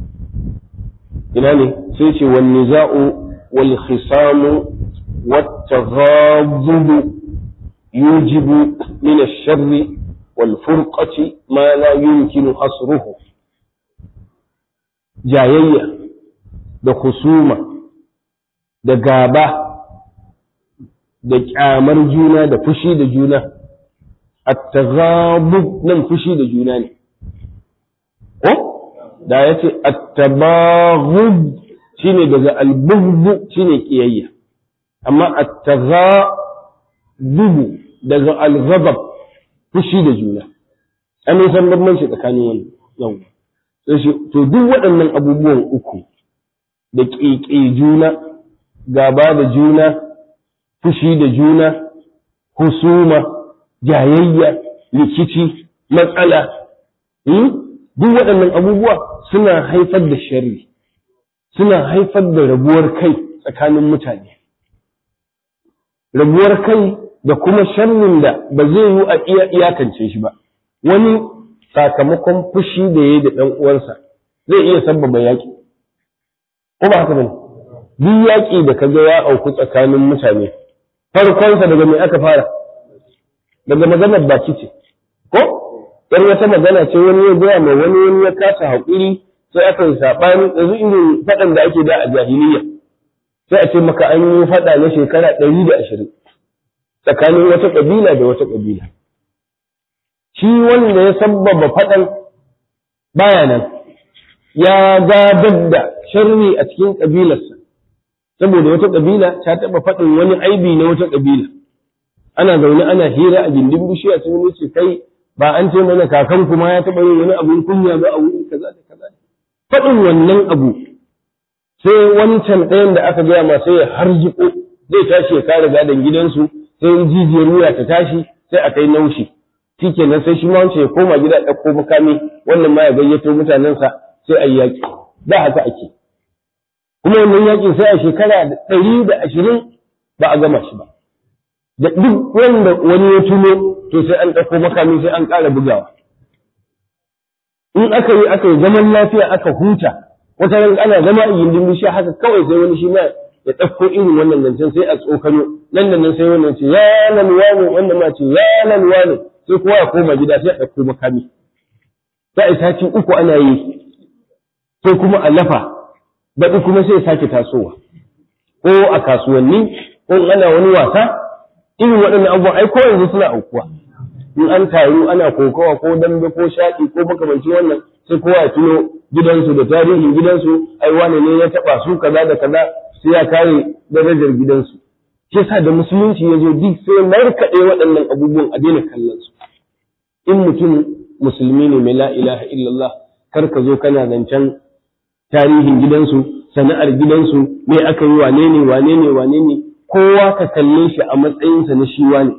ina ne sai ce wan niza'u wal khisamu wat taghabbub yujibu min ash-sharri wal furqati ma la yumkinu hasruhu jayayya da husuma da gaba da kyamar juna da fushi da juna at-taghabub nan fushi da juna ne ko da yace at-tabaghub shine daga al-bughd shine kiyayya amma at-taghabub daga al-ghadab fushi da juna an san bambanci tsakanin wannan yau to duk waɗannan abubuwan uku da ƙeƙe juna gaba da juna fushi da juna husuma jayayya rikici matsala duk waɗannan abubuwa suna haifar da sharri suna haifar da rabuwar kai tsakanin mutane rabuwar kai da kuma sharrin da ba zai yi a iya iyakance shi ba wani sakamakon fushi da ya yi da ɗan uwansa zai iya sabbaba yaƙi ko ba haka bane duk yaƙi da ka ga ya auku tsakanin mutane farkonsa daga me aka fara daga maganar baki ce ko yar wata magana ce wani ya gaya mai wani wani ya kasa haƙuri sai aka yi saɓani yanzu irin faɗan da ake da a jahiliya sai a ce maka an yi faɗa na shekara ɗari da ashirin tsakanin wata ƙabila da wata ƙabila shi wanda ya sabbaba faɗan baya nan ya gadar da sharri a cikin ƙabilarsa saboda wata ƙabila ta taɓa faɗin wani aibi na wata ƙabila ana zaune ana hira a gindin bishiya sai wani ce kai ba an ce mana kakan kuma ya taɓa yin wani abun kunya ba a wuri kaza da kaza faɗin wannan abu sai wancan ɗayan da aka gaya ma sai ya harjiko zai tashi ya kare gadon gidansu sai jijiyar wuya ta tashi sai a kai naushi shikenan sai shi ma wancan ya koma gida ɗauko makami wannan ma ya gayyato mutanensa sai a yi yaƙi da haka ake kuma wannan yaƙin sai a shekara ɗari da ashirin ba a gama shi ba da duk wanda wani ya tuno to sai an ɗauko makami sai an ƙara bugawa in aka yi aka yi zaman lafiya aka huta wata ran ana zama a gindin bishiya haka kawai sai wani shi ma ya ɗauko irin wannan zancen sai a tsokano nan da nan sai wannan ce ya nan wane wannan ma ce ya nan wane sai kowa ya koma gida sai a ɗauko makami sai a sati uku ana yi sai kuma a lafa baɗi kuma sai ya sake tasowa ko a kasuwanni ko ana wani wasa irin waɗannan abubuwan ai ko yanzu suna aukuwa in an taru ana kokawa ko dambe ko shaƙi ko makamancin wannan sai kowa ya tuno gidansu da tarihin gidansu ai wane ne ya taɓa su kaza da kaza sai ya kare darajar gidansu shi yasa da musulunci ya zo duk sai markaɗe waɗannan abubuwan a daina kallon su in mutum musulmi ne mai la ilaha illallah kar ka zo kana zancen tarihin gidansu sana'ar gidansu me aka yi wane ne wane ne wane ne kowa ka kalle shi a matsayinsa na shi wane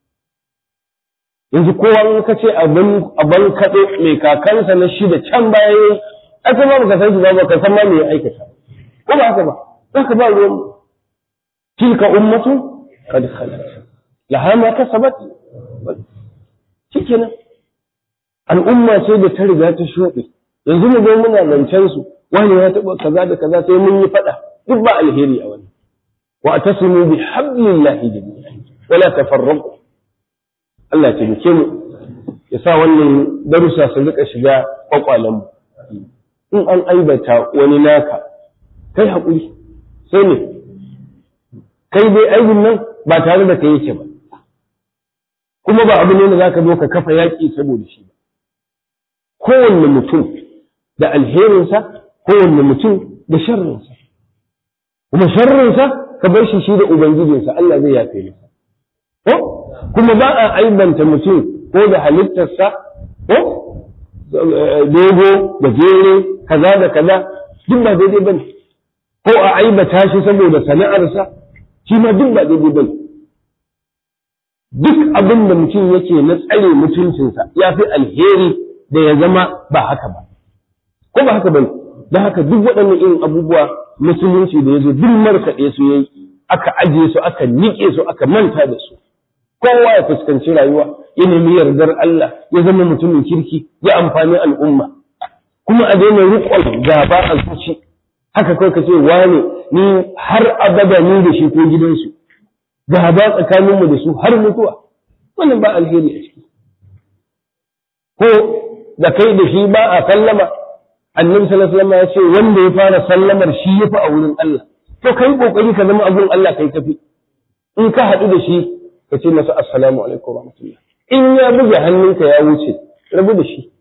yanzu kowa in ka ce abin kaɗe mai kakansa na shi da can baya yi aka ba ka san shi ba ka san ma me ya aikata ko ba haka ba za ka ba ruwan tilka ummatu qad khalat laha ma kasabat shikenan al'umma ce da ta riga ta shuɗe yanzu mu zo muna zancen su wani ya taɓa kaza da kaza sai mun yi faɗa duk ba alheri a wani wa atasimu bi hablillahi jami'an wala tafarraqu Allah ya taimake mu ya sa wannan darussa su rika shiga kwakwalen mu in an aibata wani naka kai haƙuri sai ne kai dai aibin nan ba tare da kai yake ba kuma ba abu ne da zaka zo ka kafa yaƙi saboda shi ba kowanne mutum da alherinsa kowanne mutum da sharrinsa kuma sharrinsa ka bar shi shi da ubangijinsa Allah zai yafe masa ko kuma ba a aibanta mutum ko da halittarsa ko dogo da jere kaza da kaza duk ba daidai bane ko a aibata shi saboda sana'arsa shi ma duk ba daidai bane duk abin da mutum yake na tsare mutuncinsa ya fi alheri da ya zama ba haka ba ko ba haka bane don haka duk waɗannan irin abubuwa musulunci da ya zo duk markaɗe su yayi aka ajiye su aka niƙe su aka manta da su kowa ya fuskanci rayuwa ya nemi yardar Allah ya zama mutumin kirki ya amfani al'umma kuma a daina riƙon gaba a zuci haka kawai ka ce wane ni har abada ni da shi ko gidansu gaba tsakaninmu da su har mutuwa wannan ba alheri a ciki ko da kai da shi ba a sallama annabi sallallahu alaihi wasallam ya ce wanda ya fara sallamar shi yafi a wurin Allah to kai kokari ka zama abun Allah kai tafi in ka haɗu da shi ka ce masa assalamu alaikum rahmatullah in ya buge hannunka ya wuce rabu da shi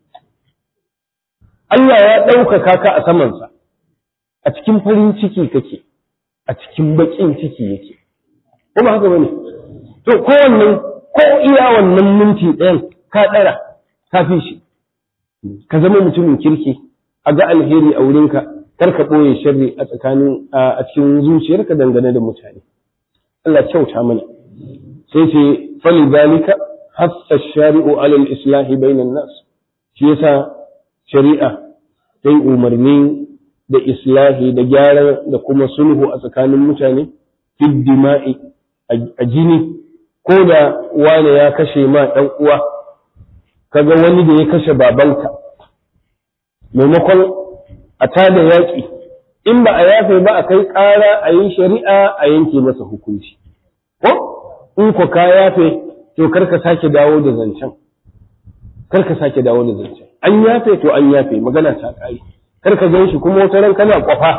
Allah ya ɗaukaka ka a samansa a cikin farin ciki kake a cikin baƙin ciki yake kuma haka bane to kowanne ko iya wannan minti ɗayan ka ɗara ka fi shi ka zama mutumin kirki a ga alheri a wurinka kar ka ɓoye sharri a tsakanin a cikin zuciyarka dangane da mutane Allah kyauta mana sai ce fali zalika hassa shari'u alal islahi bainan nas shi yasa shari'a ta yi umarni da islahi da gyara da kuma sulhu a tsakanin mutane fid dima'i a jini ko da wane ya kashe ma ɗan uwa kaga wani da ya kashe babanka maimakon a tada yaƙi in ba a yafe ba a kai ƙara a yi shari'a a yanke masa hukunci ko in ko ka yafe to kar ka sake dawo da zancen kar ka sake dawo da zancen an yafe to an yafe magana ta ƙare kar ka gan shi kuma wata ran kana kwafa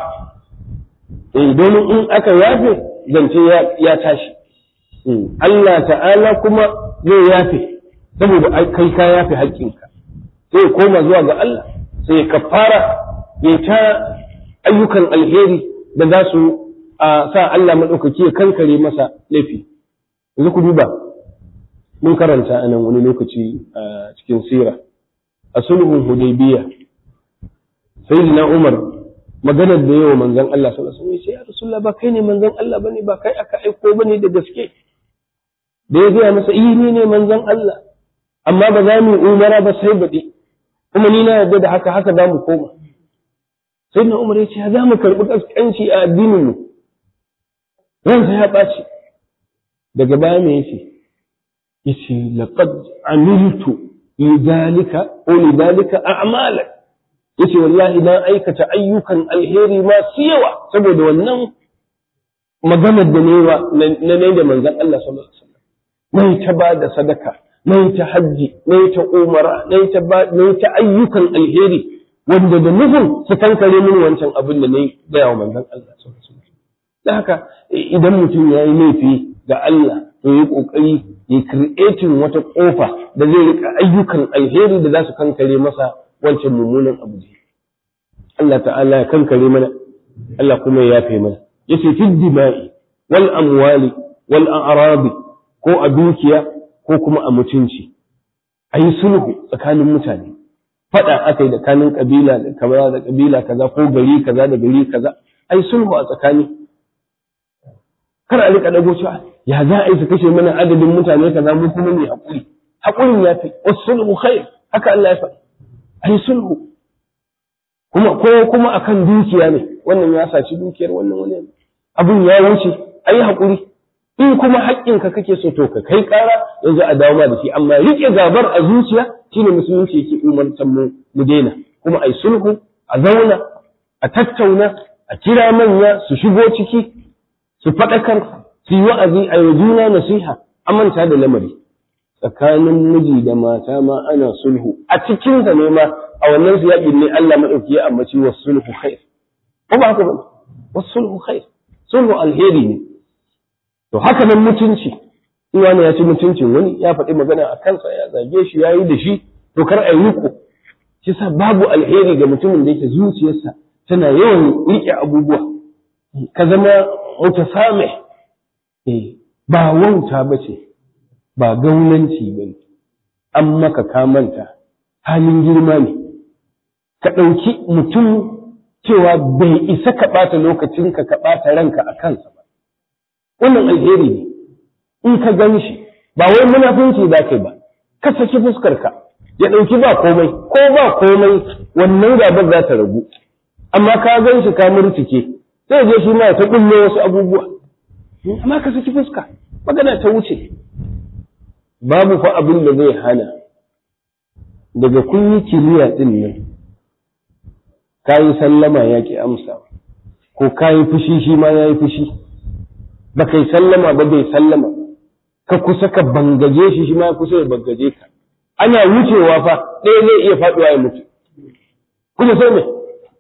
eh domin in aka yafe zance ya tashi Allah ta'ala kuma zai yafe saboda kai ka yafe haƙƙinka sai koma zuwa ga Allah sai ya kafara ya ta ayyukan alheri da za su sa Allah maɗaukaki ya kankare masa laifi yanzu ku duba mun karanta a nan wani lokaci a cikin sira a sulhun hudaybiya sayyidina Umar maganar da yawa manzon Allah sallallahu alaihi wasallam ya rasulullah ba kai ne manzon Allah bane ba kai aka aiko bane da gaske da ya gaya masa iyi ne ne manzon Allah amma ba za mu umara ba sai baɗi kuma ni na yarda da haka haka za mu koma sai na umar ya ce za mu karɓi ƙasƙanci a addinin mu ransa ya ɓaci daga baya me yace yace laqad amiltu lidhalika ko lidhalika a'mala yace wallahi na aikata ayyukan alheri masu yawa saboda wannan maganar da ne na ne da manzon Allah sallallahu alaihi wasallam mai ta ba da sadaka mai ta hajji mai ta umara mai ta ba mai ta ayyukan alheri wanda da nufin su kankare min wancan abin da nayi da yawa manzon Allah sallallahu alaihi wasallam dan haka idan mutum ya yi laifi ga Allah to yi kokari ya creating wata kofa da zai rika ayyukan alheri da za su kankare masa wancan mummunan abu Allah ta'ala ya kankare mana Allah kuma ya yafe mana yace fid dima'i wal amwali wal a'rabi ko a dukiya ko kuma a mutunci a yi sulhu tsakanin mutane faɗa aka yi tsakanin ƙabila da kaza da ƙabila kaza ko gari kaza da gari kaza a yi sulhu a tsakani kar a rika dago cewa ya za a yi su kashe mana adadin mutane kaza mu kuma ne haƙuri haƙurin ya fi wasu sulhu khair haka Allah ya faɗi a yi sulhu kuma ko kuma akan dukiya ne wannan ya saci dukiyar wannan wani abun ya wuce a yi haƙuri in kuma haƙƙinka kake so to ka kai ƙara yanzu a dawo ma da shi amma riƙe gabar a zuciya shine musulunci yake umartar mu mu daina kuma ai sulhu a zauna a tattauna a kira manya su shigo ciki su faɗakar su yi wa'azi a yi juna nasiha a manta da lamari tsakanin miji da mata ma ana sulhu a cikin sa ne ma a wannan siyaƙin ne Allah maɗauki ya ambaci wa sulhu khair ko ba haka ba wa sulhu khair sulhu alheri ne To haka nan mutunci, in wani ya ci mutuncin wani ya faɗi magana a kansa ya zage shi ya yi da shi, to kar a yi riko. Shi sa babu alheri ga mutumin da yake zuciyarsa tana yawan riƙe abubuwa. Ka zama mutasame ba wauta ba ce, ba gaunanci ba ne, an maka kamanta halin girma ne. Ka ɗauki mutum cewa bai isa ka ɓata lokacinka ka ɓata ranka a kansa ba. wannan alheri ne in ka gan shi ba wai munafunci za ka yi ba ka saki fuskarka ya ɗauki ba komai ko ba komai wannan gabar za ta ragu amma ka gan shi ka murtike sai je shi ma ta kulle wasu abubuwa amma ka saki fuska magana ta wuce babu fa abin da zai hana daga kun yi kiliya din nan ka yi sallama ya ki amsa ko ka yi fushi shi ma ya yi fushi ba kai sallama ba bai sallama ka kusa ka bangaje shi shi ma kusa ya bangaje ka ana wucewa fa ɗaya zai iya faɗuwa ya mutu kuma sai me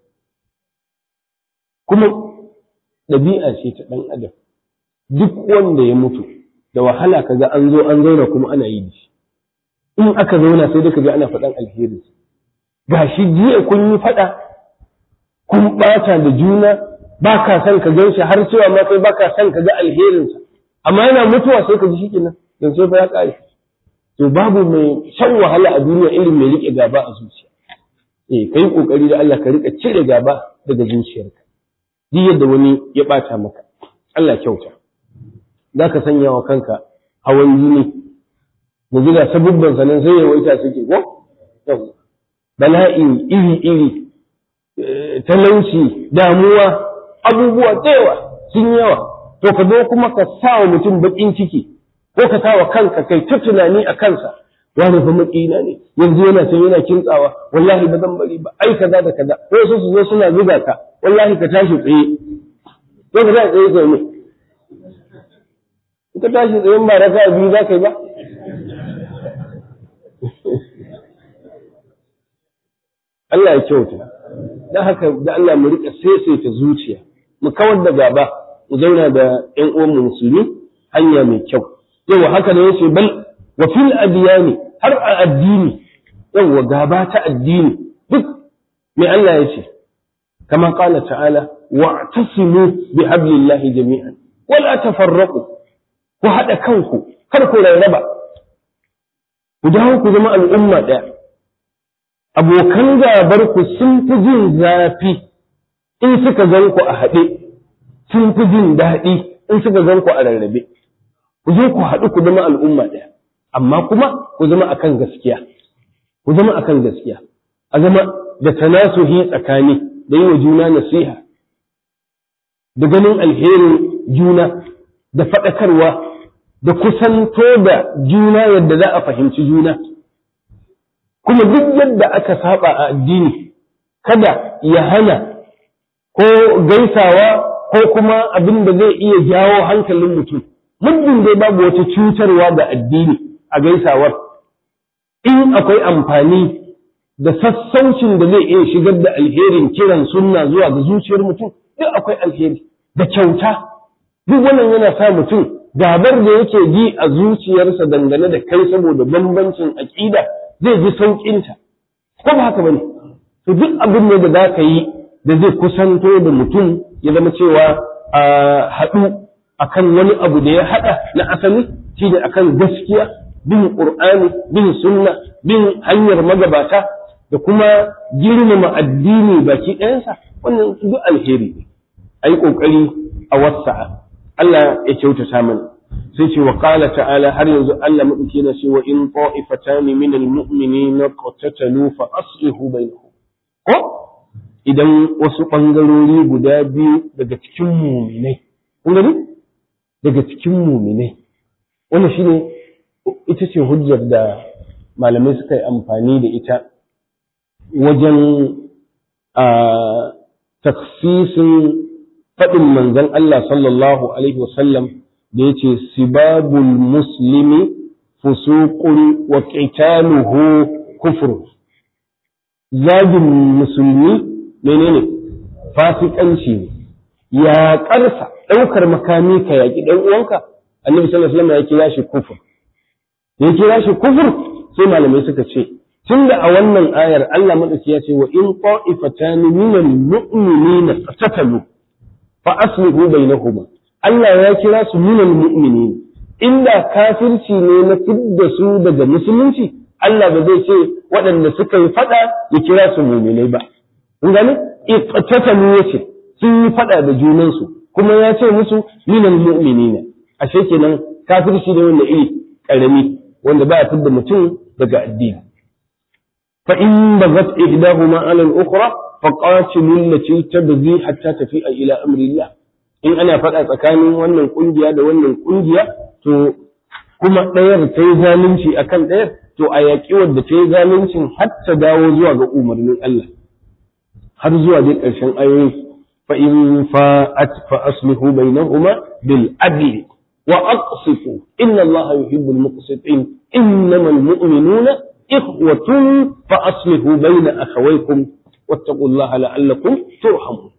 kuma ɗabi'a ce ta ɗan adam duk wanda ya mutu da wahala kaga an zo an zauna kuma ana yi da shi in aka zauna sai dai kaga ana faɗan alheri gashi jiya kun yi faɗa kun ɓata da juna ba ka son ka gan shi har cewa ma kai ba ka son ka ga alherinsa amma yana mutuwa sai ka ji shi kenan yanzu sai fa ya ƙare to babu mai shan wahala a duniya irin mai riƙe gaba a zuciya eh kai kokari da Allah ka rika cire gaba daga zuciyarka duk yadda wani ya bata maka Allah kyauta zaka sanya wa kanka hawan jini mu ga sabubban sanan sai ya waita suke ko bala'i iri iri talauci damuwa abubuwa da yawa sun yawa to ka zo kuma ka sa wa mutum bakin ciki ko ka sa wa kanka kai ta tunani a kansa wani fa makina ne yanzu yana can yana kintsawa wallahi ba zan bari ba ai kaza da kaza ko su su zo suna zuga ka wallahi ka tashi tsaye ko ka tashi tsaye kai ne ka tashi tsaye ba raka biyu za ka yi ba Allah ya kyauta dan haka da Allah mu rika saisaita zuciya mu kawar da gaba mu zauna da ƴan uwan musulmi hanya mai kyau yawa haka ne yace bal wa fil adyani har a addini yawa gaba ta addini duk mai Allah ya ce kama qala ta'ala wa'tasimu bi hablillahi jami'an wala tafarraqu ku hada kanku kar ku rarraba ku dawo ku zama al'umma daya abokan gabar ku sun fi jin zafi in suka gan ku a haɗe sun fi jin daɗi in suka gan ku a rarrabe ku zo ku haɗu ku zama al'umma ɗaya amma kuma ku zama akan gaskiya ku zama akan gaskiya a zama da tanasuhi tsakani da yi wa juna nasiha da ganin alherin juna da faɗakarwa da kusanto da juna yadda za a fahimci juna kuma duk yadda aka saba a addini kada ya hana ko gaisawa ko kuma abin da zai iya jawo hankalin mutum muddin dai babu wata cutarwa ga addini a gaisawar in akwai amfani da sassaucin da zai iya shigar da alherin kiran sunna zuwa ga zuciyar mutum duk akwai alheri da kyauta duk wannan yana sa mutum gabar da yake ji a zuciyarsa dangane da kai saboda bambancin aƙida zai ji sauƙinta ko ba haka bane to duk abin ne da za ka yi da zai kusanto da mutum ya zama cewa a haɗu akan wani abu da ya haɗa na asali shine akan gaskiya bin qur'ani bin sunna bin hanyar magabata da kuma girmama addini baki ɗayansa wannan duk alheri ne ayi kokari a wasa'a Allah ya kyautata mana sai ce wa qala ta'ala har yanzu Allah madauki na ce wa in ta'ifatan min almu'minina qatatalu fa aslihu bainahum ko idan wasu bangarori guda biyu daga cikin mu'minai kun gani daga cikin mu'minai wannan shine ita ce hujjar da malamai suka yi amfani da ita wajen a taksisin faɗin manzon Allah sallallahu alaihi wasallam da ya ce sibabul muslimi fusuqun wa qitaluhu kufr zagin musulmi menene fasikanci ne ya karsa ɗaukar makami ka yaƙi ɗan uwanka annabi sallallahu alaihi wasallam ya kira shi kufur ya kira shi kufur sai malamai suka ce tunda a wannan ayar Allah madauki ya ce wa in qa'ifatan minal mu'minina qatatalu fa aslihu bainahuma Allah ya kira su minal mu'minin inda kafirci ne na fidda su daga musulunci Allah ba zai ce waɗanda suka yi fada ya kira su mu'minai ba kun gane iqtatalu yace sun yi fada da junansu kuma ya ce musu minal mu'minina ashe kenan kafirci ne wanda iri karami wanda ba ya fidda mutum daga addini fa in bagat ihdahuma ala al-ukhra faqatilu allati tabghi hatta tafi'a ila amri Allah in ana faɗa tsakanin wannan kungiya da wannan kungiya to kuma ɗayar ta yi zalunci akan ɗayar to a yaƙi wadda ta yi zaluncin har ta dawo zuwa ga umarnin Allah har zuwa dai ƙarshen ayoyi fa in fa'at fa aslihu bainahuma bil adli wa aqsitu inna Allah yuhibbul muqsitin innamal mu'minuna ikhwatun fa aslihu baina akhawaykum wattaqullaha la'allakum turhamun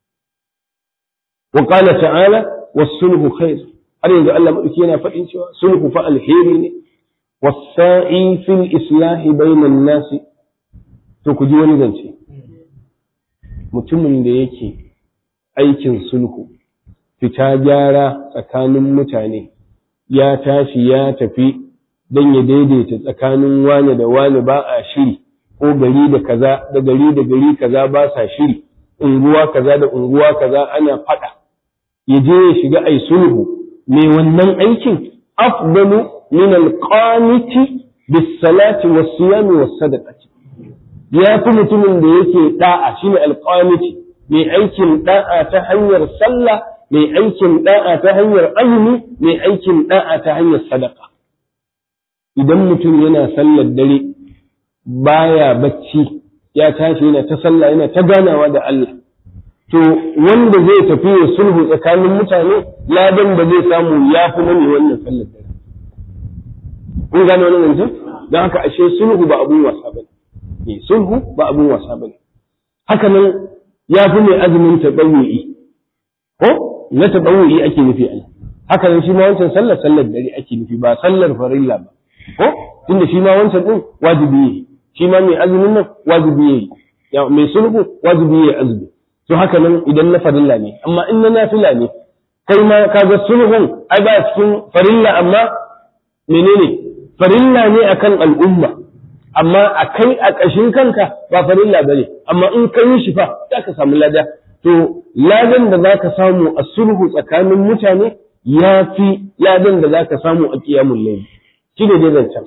وقال تعالى والصلح خير har yanzu Allah maɗauki yana faɗin cewa sulhu fa alheri ne wasa'i fil islahi bainan nasi to ku ji wani zance mutumin da yake aikin sulhu fita gyara tsakanin mutane ya tashi ya tafi don ya daidaita tsakanin wane da wane ba a shiri ko gari da kaza da gari da gari kaza ba sa shiri unguwa kaza da unguwa kaza ana faɗa ya je ya shiga ai sulhu mai wannan aikin afdalu min alqaniti bis salati was siyam was sadaqati ya fi mutumin da yake da'a shine alqaniti mai aikin da'a ta hanyar sallah mai aikin da'a ta hanyar azumi mai aikin da'a ta hanyar sadaka idan mutum yana sallar dare baya bacci ya tashi yana ta sallah yana ta ganawa da Allah to wanda zai tafi ya sulhu tsakanin mutane ladan da zai samu ya fi mani wannan sallar dare kun gane wannan zancen don haka ashe sulhu ba abun wasa bane eh sulhu ba abun wasa bane haka nan ya fi mai azumin taɓawu'i ko na taɓawu'i ake nufi a haka nan shi ma wancan sallar sallar dare ake nufi ba sallar farilla ba ko tunda shi ma wancan din wajibi ne shi ma mai azumin nan wajibi ne ya mai sulhu wajibi ne azumi to haka nan idan na farilla ne amma in na nafila ne kai ma kaga sulhun ai ba cikin farilla amma menene farilla ne akan al'umma amma a kai a ƙashin kanka ba farilla ba ne amma in ka yi shi fa za ka samu lada to ladan da za ka samu a sulhu tsakanin mutane ya fi ladan da za ka samu a ƙiyamun laifi shi ne dai zancen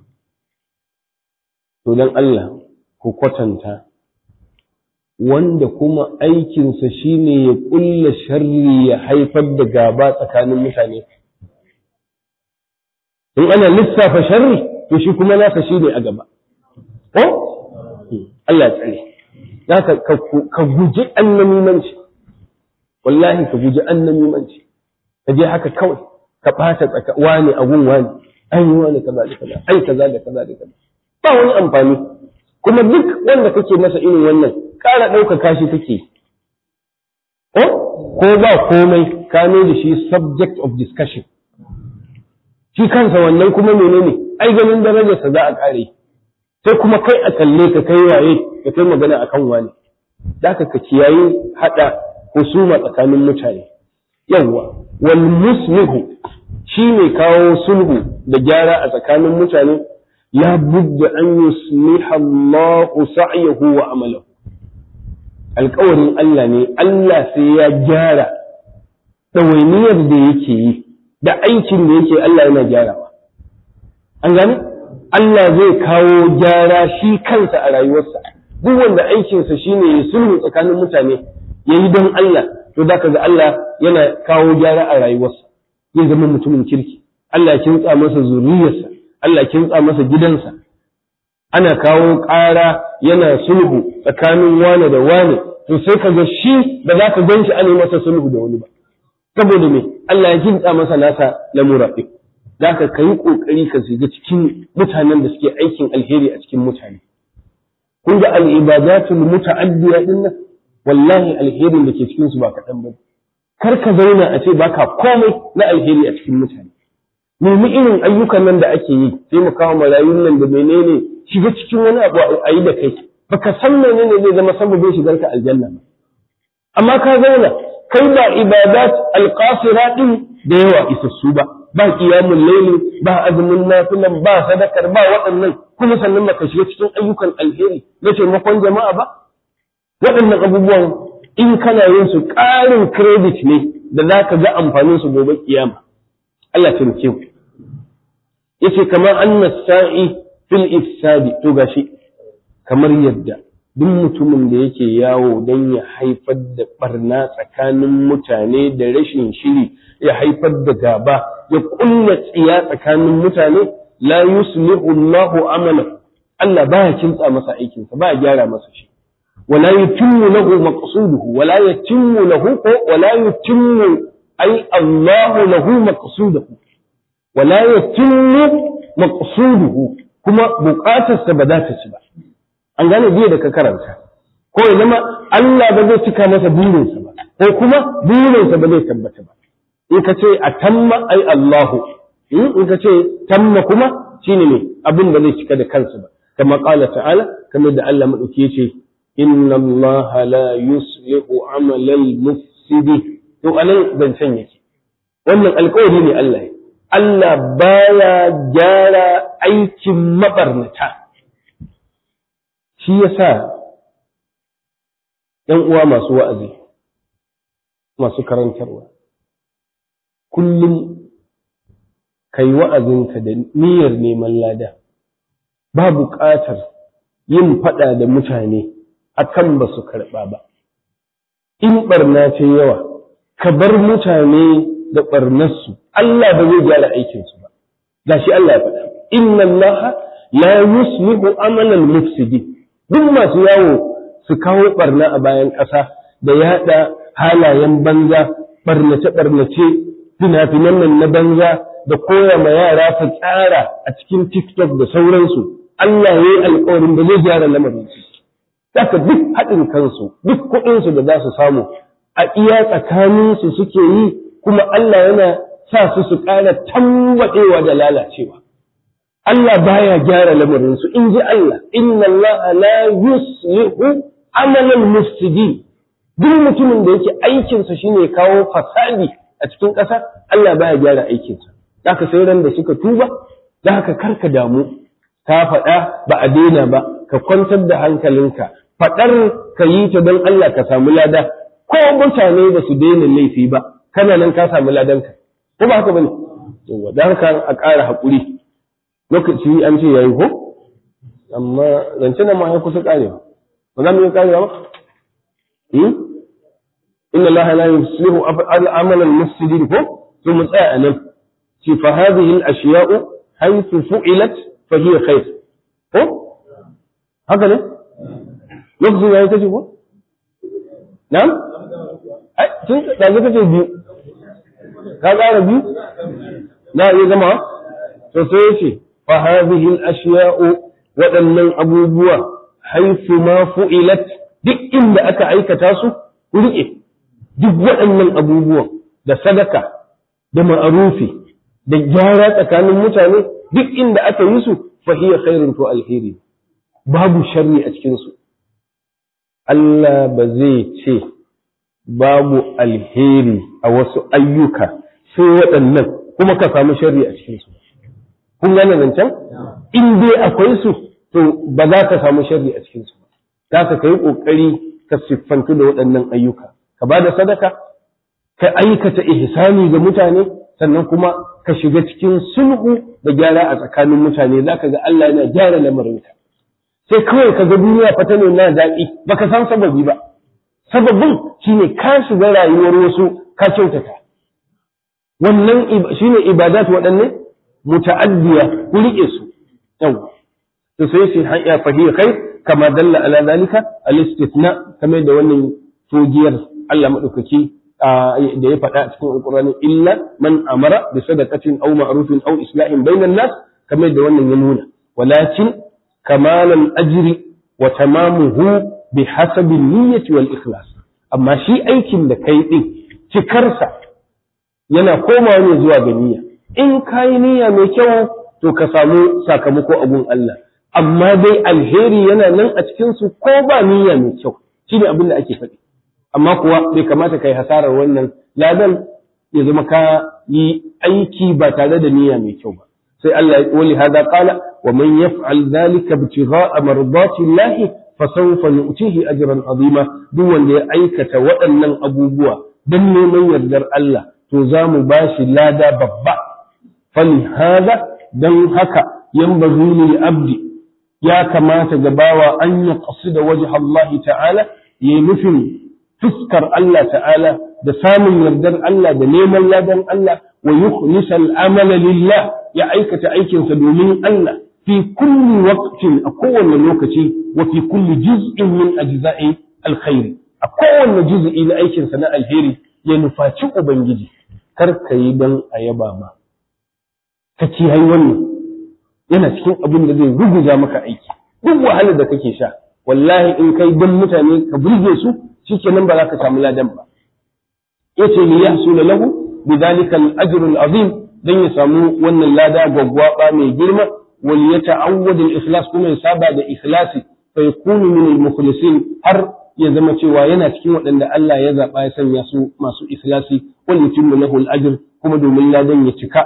to don Allah ku kwatanta wanda kuma aikinsa shine ya ƙulla sharri ya haifar da gaba tsakanin mutane in ana lissafa sharri to shi kuma nasa shi ne a gaba ko Allah ya tsare zaka ka guji annamimanci wallahi ka guji annamimanci ka je haka kawai ka ɓata tsaka wani a gun wani ai wani kaza da kaza ai kaza da kaza da kaza ba wani amfani kuma duk wanda kake masa irin wannan ƙara ɗaukaka shi kake ko ko ba komai ka da shi subject of discussion shi kansa wannan kuma menene ai ganin darajarsa za a ƙare sai kuma kai a kalle ka kai waye ka kai magana akan wani da ka kiyaye haɗa husuma tsakanin mutane yawwa wal muslihu shi ne kawo sulhu da gyara a tsakanin mutane la budda an yusliha Allah sa'yahu wa amalahu alƙawarin Allah ne Allah sai ya gyara ɗawainiyar da yake yi da aikin da yake Allah yana gyarawa an gane Allah zai kawo gyara shi kansa a rayuwarsa duk wanda aikinsa shine ya sulhu tsakanin mutane ya yi don Allah to da ga Allah yana kawo gyara a rayuwarsa zai zama mutumin kirki Allah kintsa masa zuriyarsa Allah kintsa masa gidansa ana kawo ƙara yana sulhu tsakanin wane da wane to sai ka ga shi ba za ka gan shi ana masa sulhu da wani ba saboda me Allah ya kintsa masa nasa lamura ɗin za ka ka yi ƙoƙari ka shiga cikin mutanen da suke aikin alheri a cikin mutane kun ga al'ibadatul muta'addiya din nan wallahi alherin da ke cikin su ba kaɗan ba kar ka zauna a ce baka komai na alheri a cikin mutane nemi irin ayyukan nan da ake yi taimakawa marayun nan da menene shiga cikin wani abu a yi da kai baka san menene zai zama sababin shigar ka aljanna ba amma ka zauna kai ba ibadat alqasira din da yawa isassu ba ba qiyamul layli ba azumin nafilan ba sadakar ba waɗannan kuma sannan baka shiga cikin ayyukan alheri na taimakon jama'a ba waɗannan abubuwan in kana yin su ƙarin credit ne da za ka ga amfanin su gobe kiyama Allah ta rike ku yace kamar anna sa'i fil ifsadi to gashi kamar yadda duk mutumin da yake yawo don ya haifar da barna tsakanin mutane da rashin shiri ya haifar da gaba ya kulla tsiya tsakanin mutane la yuslihu Allahu amala Allah baya kintsa masa aikinsa baya gyara masa shi ولا يتم له مقصوده ولا يتم له ولا يتم أي الله له مقصوده ولا يتم مقصوده كما بقاتا سبدات سبا an gane biye da ka karanta ko ya zama Allah ba zai cika masa burinsa ba ko kuma burinsa ba zai tabbata ba in ka ce a tamma ai Allahu in ka ce tamma kuma shine ne abin da zai cika da kansa ba kama qala ta'ala kamar da Allah madauki yace inna Allah la yuslihu amalal mufsidi to anan zancen yake wannan alƙawari ne Allah Allah baya gyara aikin mabarnata shi yasa ‘yan uwa masu wa'azi masu karantarwa kullum ka yi wa'azinka da niyyar neman lada ba buƙatar yin faɗa da mutane akan ba su karɓa ba in ɓarna ce yawa ka bar mutane da ɓarnarsu Allah ba zai gyara aikinsu ba gashi Allah ya faɗa inna Allah la yuslihu amalan mufsidi duk masu yawo su kawo ɓarna a bayan ƙasa da yaɗa halayen banza ɓarnace-ɓarnace fina-finan nan na banza da koya ma yara ta tsara a cikin TikTok da sauransu Allah ya yi alƙawarin da zai gyara lamarin su Saka duk haɗin kansu, duk kuɗinsu da za su samu, a iya tsakaninsu suke yi, kuma Allah yana sa su su ƙara tambaɗewa da lalacewa. Allah baya gyara lamarinsu, in ji Allah, inna Allah la yuslihu amalan mufsidi. Duk mutumin da yake aikinsa shine kawo fasadi a cikin ƙasa, Allah baya gyara aikinsa. Zaka sai ran da suka tuba, da haka karka damu, ka faɗa ba a daina ba, ka kwantar da hankalinka, faɗar ka yi ta don Allah ka samu lada ko mutane ba su daina laifi ba kana nan ka samu ladanka ko ba haka bane yawa dan haka a ƙara haƙuri lokaci an ce yayi ko amma zance nan ma ya kusa ƙarewa ba za mu yi ƙarewa ba hmm inna Allah la yuslihu al-amal al-mufsidin ko to mu tsaya anan ci fa hadhihi al-ashiya'u haythu fu'ilat fa hiya khair ko haka ne lokacin ya yi kace ko? Na'am? Ai, tun da zai kace biyu. Ka ƙara biyu? Na iya zama? To sai yace fa hadhihi al-ashya'u waɗannan abubuwa haifu ma fu'ilat duk inda aka aikata su riƙe duk waɗannan abubuwan da sadaka da ma'arufi da gyara tsakanin mutane duk inda aka yi su fa hiya khairun to alheri babu sharri a cikin su Allah ba zai ce babu alheri a wasu ayyuka sai waɗannan kuma ka samu sharri a cikinsu. Kun gane zancen? In dai akwai su, to ba za ka samu sharri a cikinsu ba. Za ka kai ƙoƙari ka siffantu da waɗannan ayyuka. Ka ba da sadaka, ka aikata ihsani ga mutane, sannan kuma ka shiga cikin sulhu da gyara a tsakanin mutane, za ka ga Allah yana gyara lamarinka. sai kawai ka ga duniya fata ne na daɗi baka san sababi ba sababin shine ka shiga rayuwar wasu ka kyautata wannan shine ibadat waɗanne muta'addiya ku rike su yau to sai shi hanya fahiya kai kama dalla ala zalika al-istithna kamar da wannan togiyar Allah madaukaki da ya faɗa cikin alqur'ani illa man amara bi sadaqatin aw ma'rufin aw islahin bainan nas kamar da wannan ya nuna walakin كمال الأجر وتمامه بحسب النية والإخلاص أما شيء أيكم لكي cikarsa yana komawa ne zuwa ga niyya in kai niyya mai kyau to ka samu sakamako a gun Allah amma dai alheri yana nan a cikin su ko ba niyya mai kyau shine abin da ake faɗi amma kuwa bai kamata kai hasarar wannan ladan ya zama ka yi aiki ba tare da niyya mai kyau ba sai Allah ya wali hada qala wa man yaf'al dhalika ibtigha'a mardati Allah fa sawfa nu'tihi ajran azima duk wanda ya aikata waɗannan abubuwa dan neman yardar Allah to za mu bashi lada babba fali hada dan haka yanbaghi lil abdi ya kamata ga bawa an ya qasida wajha Allah ta'ala yayi nufin fuskar Allah ta'ala da samun yardar Allah da neman ladan Allah wa yukhlisa al-amala lillah ya aikata aikinsa domin Allah fi kulli waqtin a kowane lokaci wa fi kulli juz'in min ajza'i alkhairi a kowane juz'i na aikinsa na alheri ya nufaci ubangiji kar ka yi don a yaba ma ka kiyaye wannan yana cikin abin da zai ruguza maka aiki duk wahalar da kake sha wallahi in kai don mutane ka burge su shikenan ba za ka samu ladan ba yace li yahsula lahu bidhalika al-ajr al-azim dan ya samu wannan lada gwaggwaba mai girma wal yata'awwad al-ikhlas kuma ya saba da ikhlasi fa yakunu min al-mukhlisin har ya zama cewa yana cikin waɗanda Allah ya zaba ya sanya su masu ikhlasi wal yutimmu lahu al-ajr kuma domin ladan ya cika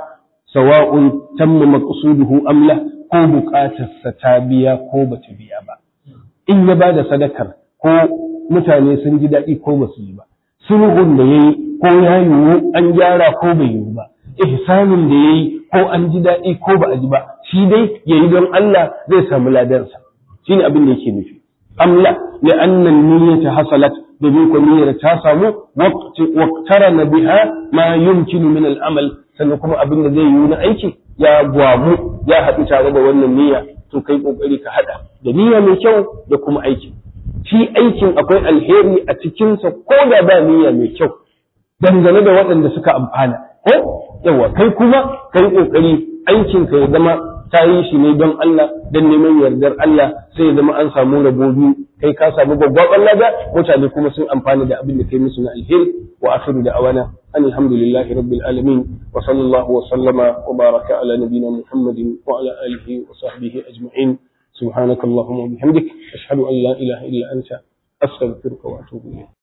sawa'un tamma maqsuduhu am la ko buƙatarsa ta biya ko bata biya ba in ya ba da sadakar ko mutane sun ji daɗi ko ba su yi ba sulhun da ya yi ko ya yiwu an gyara ko bai yiwu ba ihsanin da ya yi ko an ji daɗi ko ba a ji ba shi dai ya yi don Allah zai samu ladansa shi ne abin da yake nufi amla ya annan niyyata hasalat domin ko niyyar ta samu waqtarana biha ma yumkinu min al-amal sannan kuma abin da zai yiwu na aiki ya gwamu ya haɗu tare da wannan niyya to kai kokari ka haɗa da niyya mai kyau da kuma aiki shi aikin akwai alheri a cikinsa ko da ba niyya mai kyau dangane da waɗanda suka amfana ko yawa kai kuma kai kokari aikin ka ya zama ta yi shi ne don Allah don neman yardar Allah sai ya zama an samu rabo biyu kai ka samu gwaggwaban lada mutane kuma sun amfana da abin da kai musu na alheri wa akhiru da awana an alhamdulillahi rabbil alamin wa sallallahu wa sallama wa baraka ala nabina muhammadin wa ala alihi wa sahbihi ajma'in سبحانك اللهم وبحمدك أشهد أن لا إله إلا أنت أستغفرك وأتوب إليك